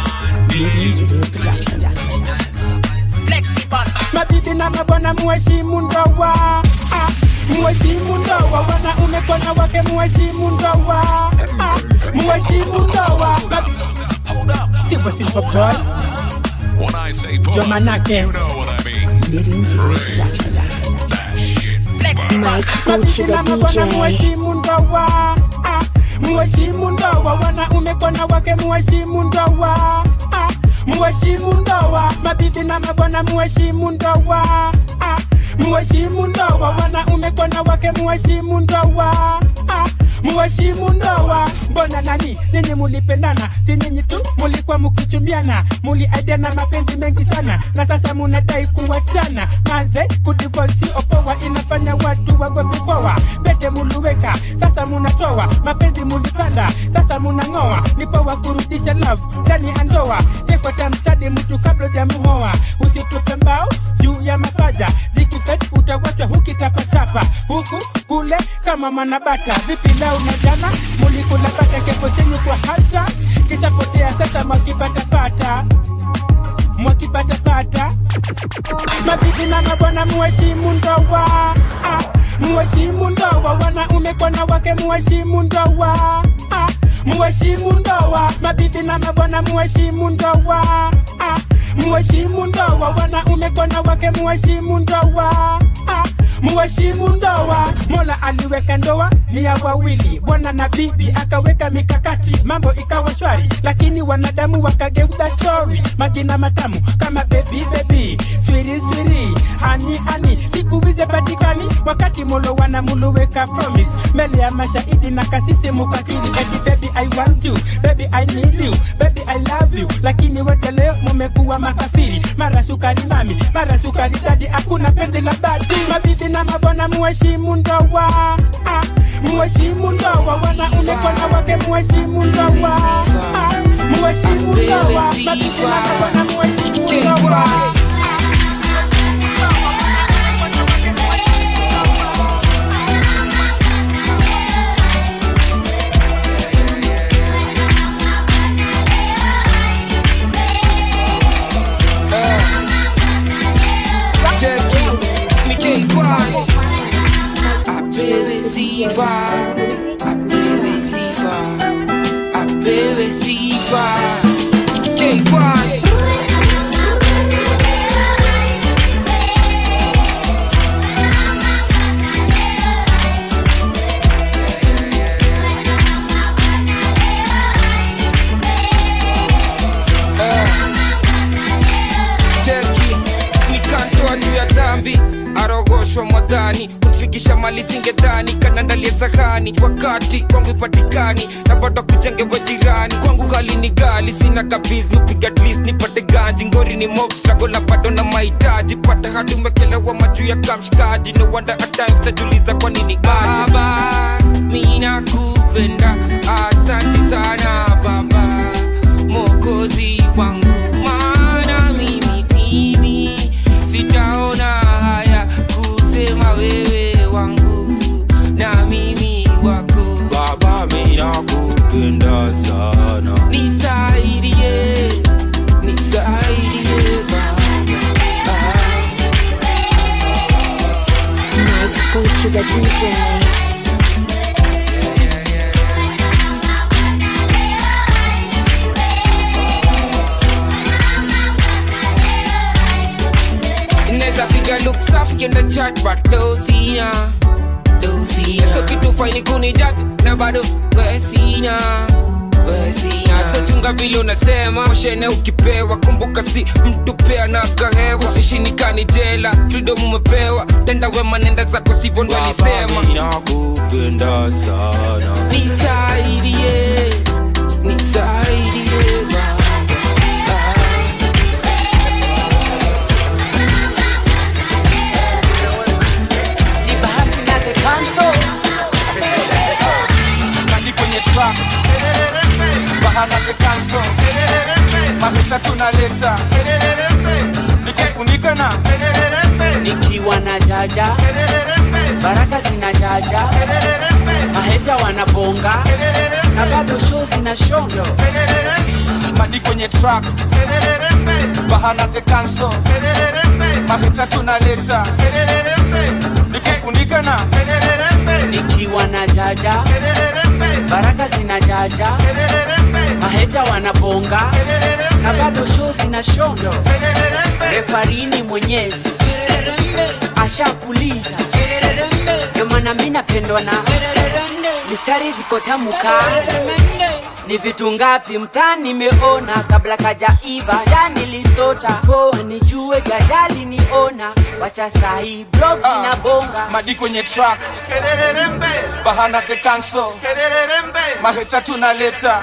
mabibi na mabwana muheshimu ndoa Ah, muheshimu ndoa wanaume kwa wanawake muheshimu ndoa Ah, muheshimu ndoa Mabi- Silver Silver Boy When I say Ndio pull up, manake you know what I mean. Ring that shit back. Mabibi na mabwana muheshimu ndoa Ah, muheshimu ndoa wanaume kwa wanawake muheshimu ndoa Ah, muheshimu ndoa mabibi na mabwana muheshimu ndoa Ah, muheshimu ndoa wanaume kwa wanawake muheshimu ndoa Ah, muheshimu ndoa mbona nani ninyi mulipendana si nyinyi tu mulikuwa mukichumbiana muliaidiana mapenzi mengi sana na sasa munadai kuwachana manze kudivosi opoa inafanya watu wagopi poa pete muluweka sasa munatoa mapenzi mulipanda sasa munang'oa ni poa kurudisha love ndani ya ndoa tekotamstadi mtu kabla jamuhoa usitupe mbao juu ya mapaja zikifet utawachwa hukitapatapa huku kule kama manabata vipi leo na jana mulikula bata kepo chenye kwa hata kishapotea sasa mwakipatapata mwakipatapata mabibi na mabwana muheshimu ndoa ah, muheshimu ndoa wanaume kwa wanawake muheshimu ndoa ah, muheshimu ndoa mabibi na mabwana muheshimu ndoa ah, muheshimu ndoa wanaume kwa wanawake muheshimu ndoa ah, muheshimu ndoa mola aliweka ndoa ni ya wawili bwana na bibi akaweka mikakati mambo ikawa shwari lakini wanadamu wakageuza chori majina matamu kama bebi bebi swiri swiri hani hani siku hizi patikani wakati molo wanamuluweka promise mbele ya mashahidi na kasisi mukakili eti baby i want you baby i need you baby i love you lakini wote leo mumekuwa makafiri mara sukari mami mara sukari dadi hakuna pendi la badi mabibi na mabwana muheshimu ndoa ah, muheshimu ndoa wanaume kwa wanawake muheshimu ndoa ah, muheshimu ndoa mabibi na mabwana muheshimu ndoa Apewe sifa, apewe sifa, apewe sifa. K-Boy. cheki nikantoa juu ya dhambi arogoshwa mwadhani kumfikisha mali singedhani kanandalia sahani wakati kwangu ipatikani na bado kujengewa jirani kwangu hali ni gali sina kabiz nupiga atleast nipate ganji ngori ni mob struggle na bado na mahitaji pata hadi umekelewa majuu ya kamshikaji no wonder at times tajuliza kwa nini aje Baba, mina kupenda, asante sana baba, mokozi wangu, maana mimi mimi sitaona haya kusema wewe wangu na mimi wako baba mina kupenda sana nisaidie, nisaidie baba. Mike Gucci the DJ. Neza piga look safi kienda chat but do sina do sina so kitu faini kuni judge na bado we sina we sina sochunga vile unasema moshene ukipewa kumbuka si mtu pea na kahewa usishinikani jela freedom umepewa tenda wema nenda zako sivyo ndo alisema nakupenda sana nisaidie nisaidie nani kwenye track bahana the cancel mafuta tunaleta nikufunika na nikiwa na jaja baraka zina jaja maheja wanabonga na bado show zina shondo madi kwenye track bahana the cancel mafuta tunaleta nikufunika na nikiwa na jaja baraka zina jaja maheja wanabonga na bado show zina shondo refarini mwenyezi ashakuliza ndio maana mi napendwa na mistari ziko tamuka ni vitu ngapi mtaa nimeona kabla kajaiva jani lisota poa nijue jajali niona wacha sahi blog inabonga madi kwenye track bahana the cancel mahecha tunaleta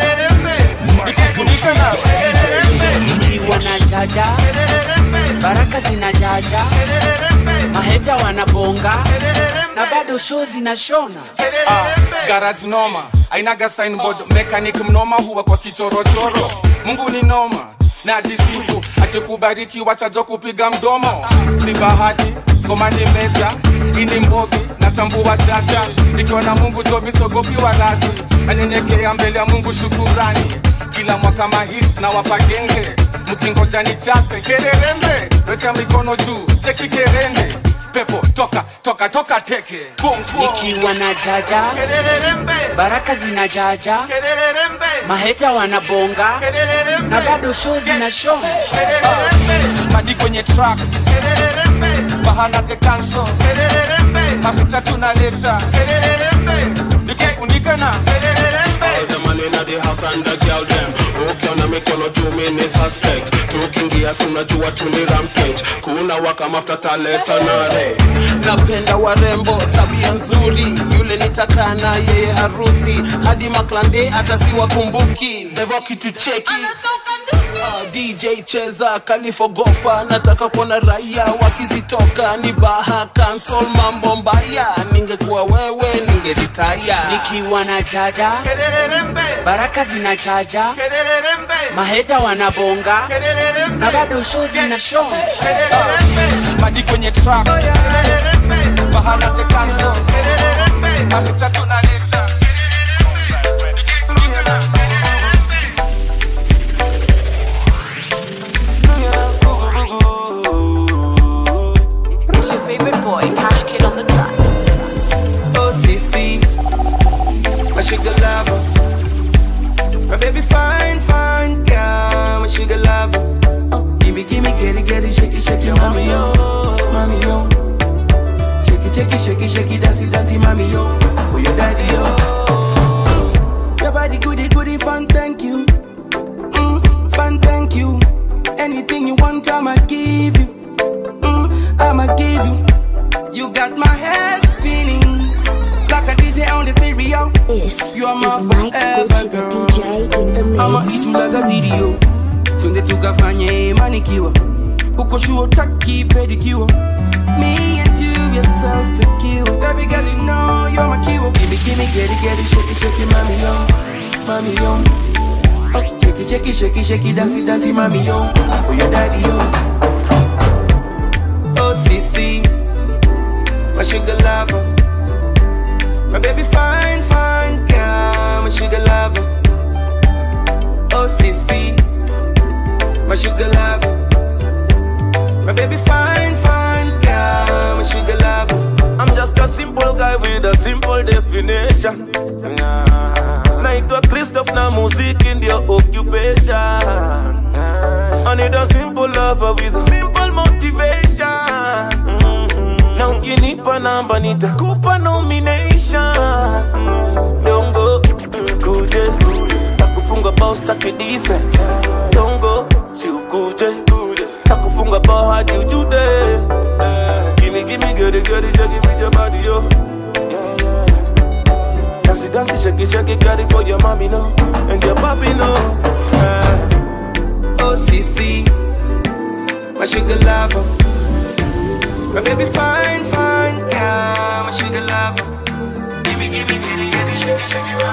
nikufunika na nikiwa na jaja baraka zina jaja maheja wanabonga na bado show zinashona Ah, garage noma ainaga signboard mechanic mnoma huwa kwa kichorochoro mungu ni noma na jisifu akikubariki wachajo kupiga mdomo si bahati ngoma ni meja ini mbogi natambua chacha ikiwa na mungu jo misogopiwa rasi nanyenyekea mbele ya mungu shukurani kila mwaka mahits na wapagenge mkingoja ni chape kererembe weka mikono juu cheki kerende pepo toka toka toka teke nikiwa na jaja baraka zina jaja maheja wanabonga na bado show zinashona madi kwenye track bahana the cancel mafuta tunaleta nikufunika na All the man in the house and the girl them ukiona mikono juu mini suspect tukiingia si unajua tuni rampage kuna waka mafuta taleta nare napenda warembo tabia nzuri yule nitakaa na yeye harusi hadi maklande hata siwakumbuki devo kitu cheki Ah, dj cheza kalifogopa nataka kuona raia wakizitoka ni baha cancel mambo mbaya ningekuwa wewe ningeritaya nikiwa na jaja baraka zina jaja maheta wanabonga na bado show zinashona madi kwenye track bahana the cancel mafuta tunaleta It's your favorite boy, Cash Kid on the track. Oh, Sissy, my sugar lover. My baby fine, fine girl, my sugar lover. Oh, gimme, gimme, get it, get it, shake it, shake it, mommy, yo, mommy, yo. Shake it, shake it, shake it, shake it, dance it, dance it, mommy, yo. For your daddy, yo. Your body goody, goody, fun, thank you. Mm, fun, thank you. Anything you want, I'ma give you. Mm, I'ma give you. You got my head spinning like a DJ on the stereo. This you are my is Mike forever Gucci, the girl. DJ in the mix. I'ma eat you like a video. Twende tukafanye manikiwa uko sure utaki pedicure me and you you're so secure baby girl you know you're my kiwo gimme gimme get it get it shake it shake it mommy yo mommy yo oh shake it shake it shake it shake it dance it dance it mommy yo for your daddy yo oh sissy my sugar lover my baby fine fine girl my sugar lover oh sissy my sugar lover my baby fine, fine girl, my sugar lover. I'm just a simple guy with a simple definition. Naitwa Christoph na muziki ndio occupation. I need a simple lover with a simple motivation. Na ukinipa namba nitakupa nomination. Dongo kuje nakufunga bao for your mommy, no, and your papi, no. Uh, oh, Sissy, my sugar lover. My baby fine, fine, girl, my sugar lover. Gimme, gimme, gimme, gimme, shake it, shake it,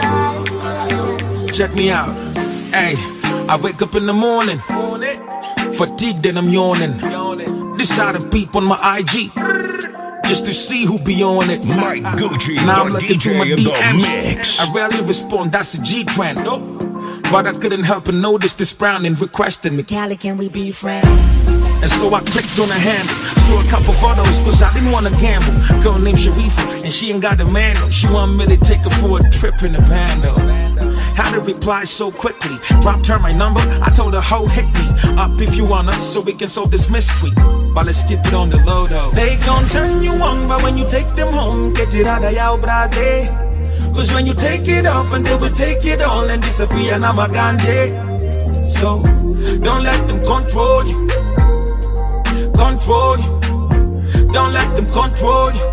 mommy, Check me out. Hey, I wake up in the morning, fatigued and I'm yawning. Decide to peep on my IG. Just to see who be on it. Mike Gucci, Now I'm the looking through my DJ in the DMs. mix. I rarely respond, that's a G trend. But I couldn't help but notice this browning requesting me. Callie, can we be friends? And so I clicked on her handle, saw a couple photos, cause I didn't wanna gamble. Girl named Sharifa, and she ain't got a manual. She want me to take her for a trip in the bando. How to reply so quickly? Dropped her my number, I told her, ho, hit me up if you wanna, so we can solve this mystery. But let's keep it on the low though. They gon' turn you on, but when you take them home, get it out of your brade. Cause when you take it off, and they will take it all and disappear, now my ganje. So, don't let them control you control you. Don't let them control you.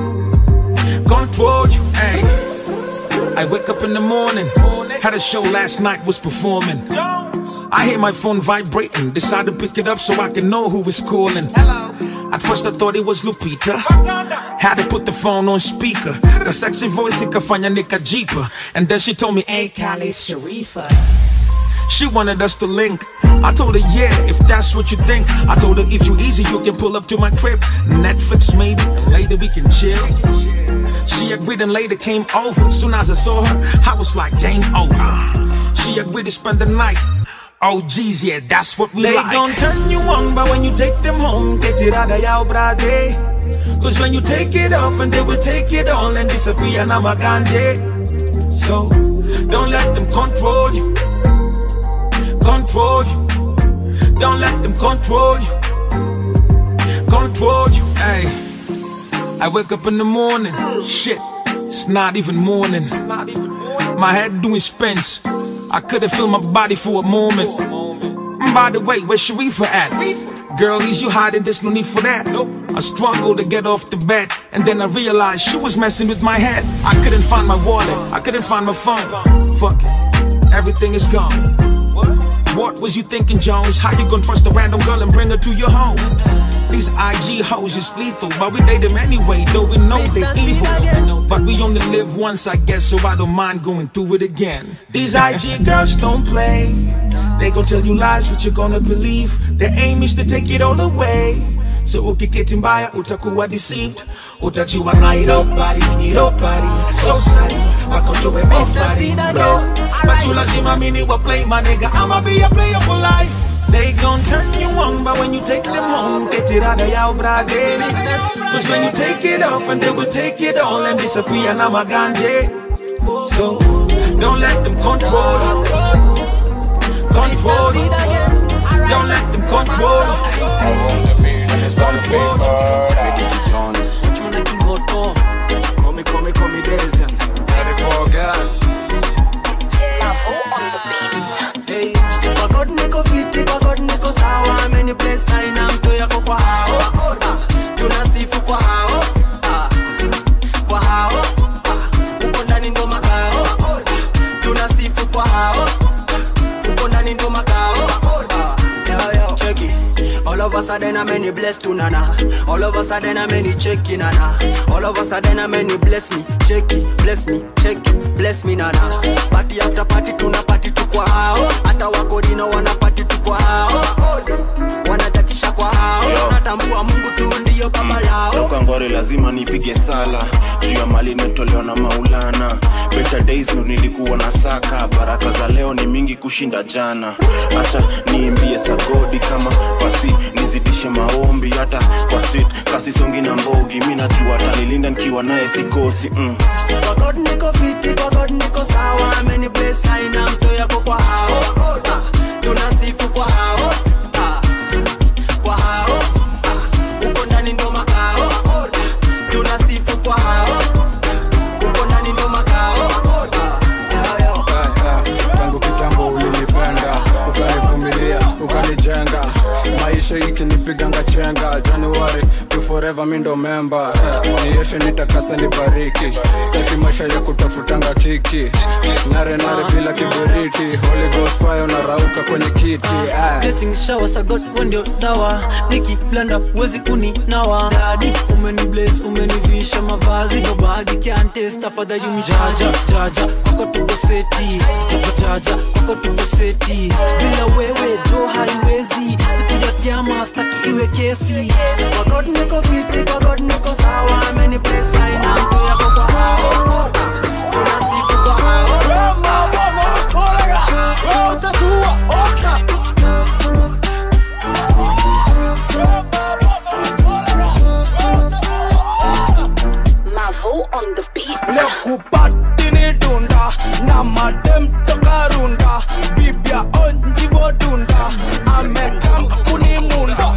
Control you. Hey. I wake up in the morning. Had a show last night, was performing. I hear my phone vibrating. Decide to pick it up so I can know who is calling. At first I thought it was Lupita. Had to put the phone on speaker. The sexy voice ikafanya nikajipa. And then she told me, hey, Callie, Sharifa. She wanted us to link. I told her, yeah, if that's what you think. I told her, if you easy, you can pull up to my crib. Netflix maybe, and later we can chill. She agreed and later came over. Soon as I saw her, I was like, game over. She agreed to spend the night. Oh, geez, yeah, that's what we They like. gon' turn you on, but when you take them home, get it out of your brade. Cause when you take it off, and they will take it all and disappear, now my ganje. So, don't let them control you control you. Don't let them control you. Control you. Hey, I wake up in the morning. Shit, it's not even morning. My head doing spins. I couldn't feel my body for a moment. By the way, where's Sharifa at? Girl, is you hiding? There's no need for that. I struggled to get off the bed, and then I realized she was messing with my head. I couldn't find my wallet, I couldn't find my phone. Fuck it, everything is gone. What was you thinking, Jones? How you gonna trust a random girl and bring her to your home? These IG hoes is lethal, but we date them anyway, though we know they're evil. But we only live once, I guess, so I don't mind going through it again. These IG girls don't play. They gon' tell you lies, but you're gonna believe. Their aim is to take it all away. So ukiketi mbaya utakuwa deceived utajua nairobari nirobari so sorry wakonjowe mofari bro but you lazima mini wa play my nigga I'ma be a player for life they gon' turn you on but when you take them home get it out of your brade cause when you take it off and they will take it all and disappear na maganje so don't let them control you control you don't let them control you Come, come, come, Daisy. Hey, kwa God niko fiti, kwa God niko sawa, many place aina mtu yako kwa hao. Ah, tunasifu kwa hao. Ah, kwa hao. Ah, uko ndani ndo makao. Ah, tunasifu kwa hao. Uko ndani ndo makao. Ah, yo, yo. Check it. All of a sudden I'm many blessed to nana. All of a sudden I'm many check it, nana. All of a sudden I'm many bless me, check it, bless me, check it, bless me nana. Party after party tuna party tu kwa hao. Hata wako dino wana party tu kwa hao. Wanatatisha kwa hao. Natambua Mungu tu ndiyo baba lao. Leo kangware lazima nipige sala juu ya mali imetolewa na maulana better days ndo nilikuwa na saka baraka za leo ni mingi kushinda jana acha niimbie sagodi kama pasi nizidishe maombi hata kwa sit kasi songi na mbogi mi najua atanilinda nikiwa naye sikosi mm. Kwa God niko fiti, kwa God niko sawa. Many place aina mtu yako kwa hao. Ah, tunasifu kwa hao. Ah, kwa hao. Ah, uko ndani ndo makao. Ah, tunasifu kwa hao. Uko ndani ndo makao. Ah, yo, yo. tangu kitambo ulinipenda ukanivumilia ukanijenga maisha ikinipenda napiganga chenga januari to forever mi ndo memba eh, nieshe nitakasa nibariki staki maisha ya kutafutanga kiki nare nare bila kiberiti holy ghost fire unarauka kwenye kiti eh. blessing shower sagot wewe ndio dawa nikiblanda uwezi kuninawa dadi umeni bless umenivisha mavazi nobody can taste tafadhali umishaja jaja kwako tuko seti jaja jaja kwako tuko seti bila wewe jo haiwezi siku ya kiama staki iwe kesi kwa god niko fiti kwa god niko sawa ameni bless aina mtu yako kwa hao tunasifu kwa hao Mavo on the beat. lekupatini dunda na madem toka runda bibia onjivo dunda amekampuni munda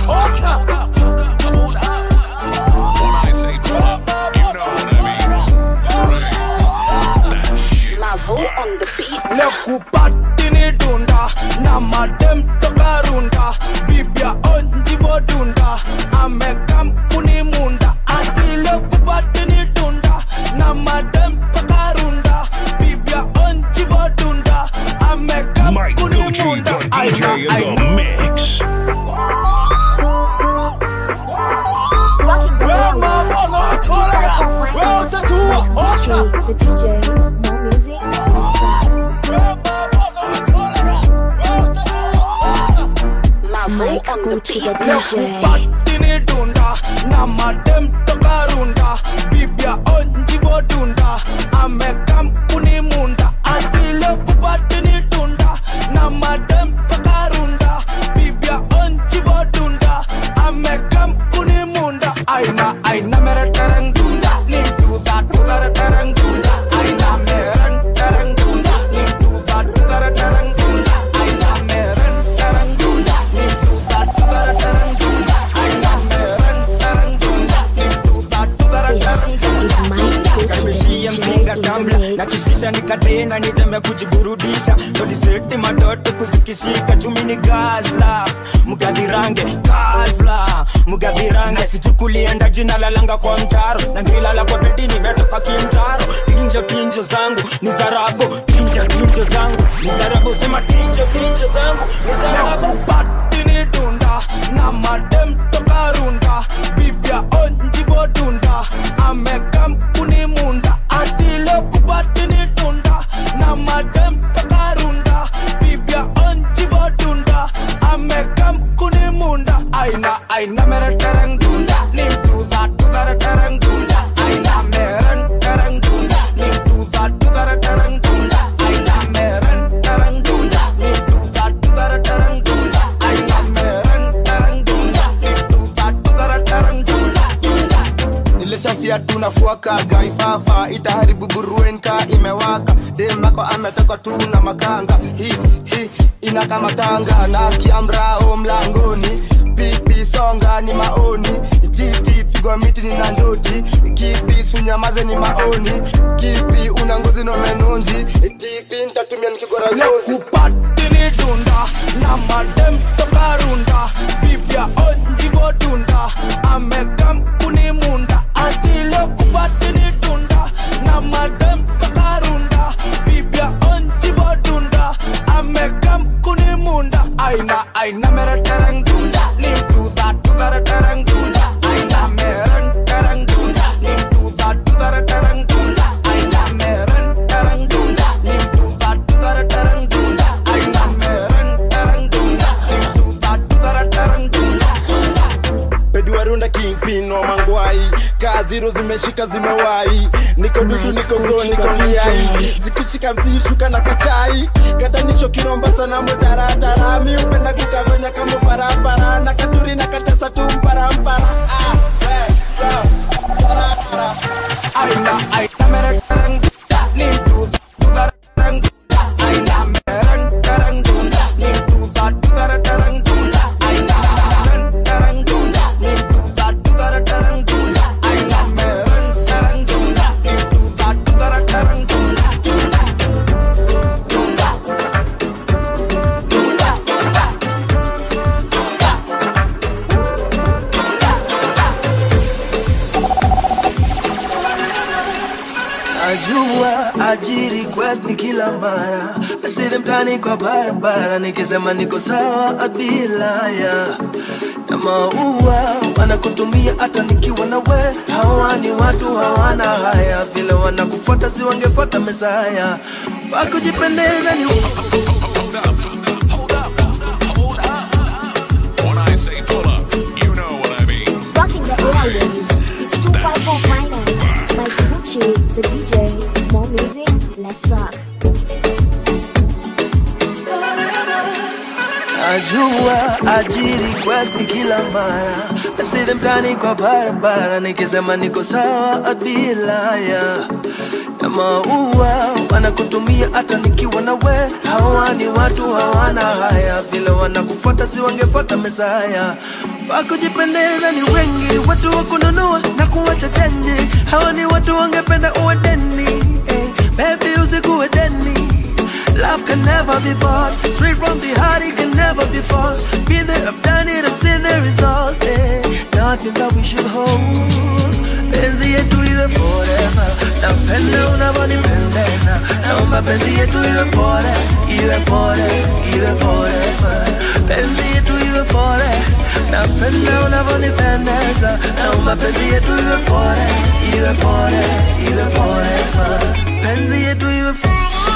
When I say pull up, you know what I mean. That shit. Mavo on the beat. lekupatini dunda na madem toka runda bibia onjivo dunda amekampuni munda ati lekupatini dunda na madem toka runda bibia onjivo dunda Mike amekampuni Gucci, munda the DJ in the mix. Rocking the world. It's DJ, the DJ, more music, more style. Mike Gucci, the DJ. lekupatini dunda na madem toka runda bibia onjivo dunda amekampuni munda ati lekupatini dunda na madem toka runda bibia onjivo dunda amekampuni munda aina aina mere tereng dunda ni do that do that tereng dunda aina mere tereng dunda ni do that do that tereng dunda aina mere tereng dunda ni do that do that tereng dunda aina mere tereng dunda ni do that do that tereng dunda karibishia mzinga tamla na kishisha nikatena nitembe kujiburudisha todiseti matoto kuzikishika chumi ni gazla mgadhirange gazla mgadhirange sichukulienda jina lalanga kwa mtaro na ngilala kwa bedi nimetoka kimtaro tinjo tinjo zangu ni zarabu tinjo tinjo zangu ni zarabu sema tinjo tinjo zangu ni zarabu lekupatini dunda na madem toka runda bibia onjivo dunda amekampuni munda ati lekupatini dunda na madem toka runda bibia onjivo dunda amekampuni munda aina aina mere tereng dunda ni do that do that tereng dunda aina mere tereng dunda ni do that do that tereng dunda aina mere tereng dunda ni do that do that tereng dunda aina mere tereng dunda ni do that do that tereng dunda nilishafia tunafuaka gaifafa itaharibu buruenka imewaka demako ametoka tu na makanga hi hi ina kama tanga nasikia mrao mlangoni pipi songa ni maoni titi pigwa miti ni na njoti kipi sunyamaze ni maoni kipi una ngozi no menonzi tipi ntatumia nikigora ngozi lekupatini dunda na madem toka runda bibia onjivo dunda amekampuni munda ati lekupatini dunda na madem toka runda bibia onjivo dunda amekampuni munda aina aina mere tereng dunda ni do that do that tereng dunda aina mere tereng dunda ni do that do that tereng dunda aina mere tereng dunda ni do that do that tereng dunda aina mere tereng dunda ni do that do that tereng dunda pediwarunda kingpin wa mangwai kaziro zimeshika zimewai niko dudu niko zo niko miai zikishika mzishuka na kachai katanisho kiromba sana mutaratara mi upenda kukagonya kama farafara na katuri na katesa tu mparampara ah, eh, yeah, farafara. aina aina mere tereng dunda ni do that do that tereng dunda aina mere tereng dunda ni do that do that tereng dunda aina mere tereng dunda ni do that do that tereng dunda aina mere tereng dunda ni do that do that tereng dunda dunda dunda dunda kila mara asile mtani kwa barabara nikisema niko sawa abilaya na maua wanakutumia hata nikiwa na we hawa ni watu hawana haya vile wanakufuata si wangefuata mesaya wakujipendeza ni When I say pull up, you know what I mean. Rocking the airwaves. It's 254 Finest. Mike Gucci, the DJ. More music, less talk. Najua ajiri request ni kila mara asile mtani kwa barabara nikisema niko sawa abilaya na maua wanakutumia hata nikiwa na we hawa ni watu hawana haya vile wanakufuata si wangefuata mesaya wakujipendeza ni wengi watu wa kununua na kuwacha chenji hawa ni watu wangependa uwe deni eh, baby usikuwe deni Love can never be bought. Straight from the heart, it can never be forced. Been there, I've done it, I've seen the results. Eh. Nothing that we should hold. Penzi yetu iwe forever. Napenda unavyonipendeza. Naomba penzi yetu iwe forever, iwe forever, iwe forever. Penzi yetu iwe forever. Napenda unavyonipendeza. Naomba penzi yetu iwe forever, iwe forever, iwe forever. Penzi yetu iwe forever.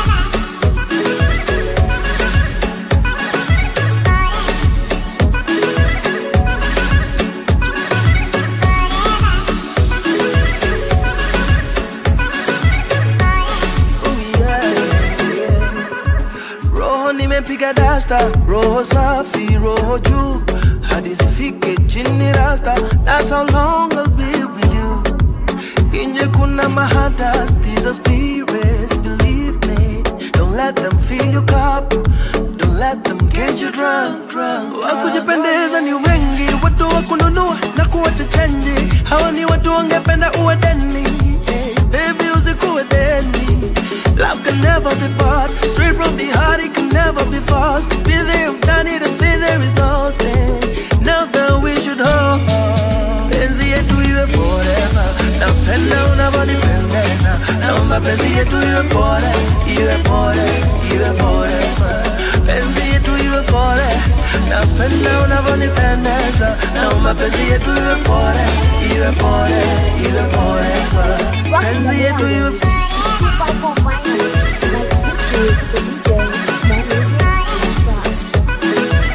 roho nimepiga dasta roho safi roho juu hadi zifike chini rasta that's how long I'll be with you inje kuna mahatas these are spirits believe me don't let them fill your cup don't let them get you drunk drunk wakujipendeza ni wengi watu wa kununua na kuwacha chenji hawa ni watu wangependa uwe deni Eh, baby usikuwe deni Love can never be bought. Straight from the heart, it can never be forced. Be there, you've done it, and seen the results. Eh. Now that we should hold. Penzi yetu iwe forever. Napenda unavyonipendeza. Naomba penzi yetu iwe forever, iwe forever, iwe forever. Penzi yetu iwe forever. Napenda unavyonipendeza. Naomba penzi yetu iwe forever, iwe forever, iwe forever. Penzi yetu iwe forever. It's 254 Finest. Mike Gucci, the DJ. More music, less talk.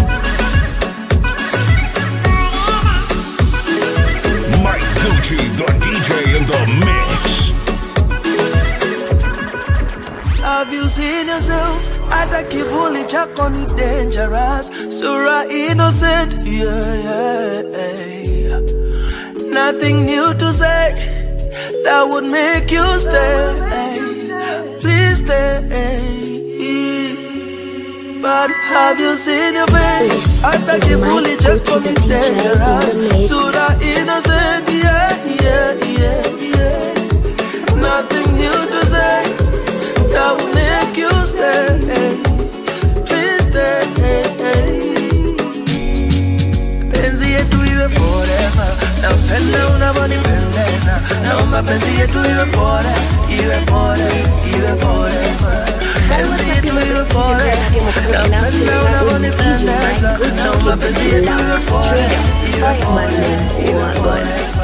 Mike Gucci, the DJ in the mix. Have you seen yourself? Hata kivuli chako ni dangerous. Sura innocent, yeah, yeah. Nothing new to say that would make you stay. Please stay. But have you seen your face? Hata kivuli chako ni dangerous. Sura innocent, yeah, yeah, yeah, yeah. Nothing new to say that will make you stay. Please stay. Penzi yetu iwe forever. Napenda unavyonipendeza. Naomba penzi yetu iwe forever, iwe forever, iwe forever. Penzi yetu iwe forever. Napenda unavyonipendeza. Naomba penzi yetu iwe forever, iwe forever, iwe forever.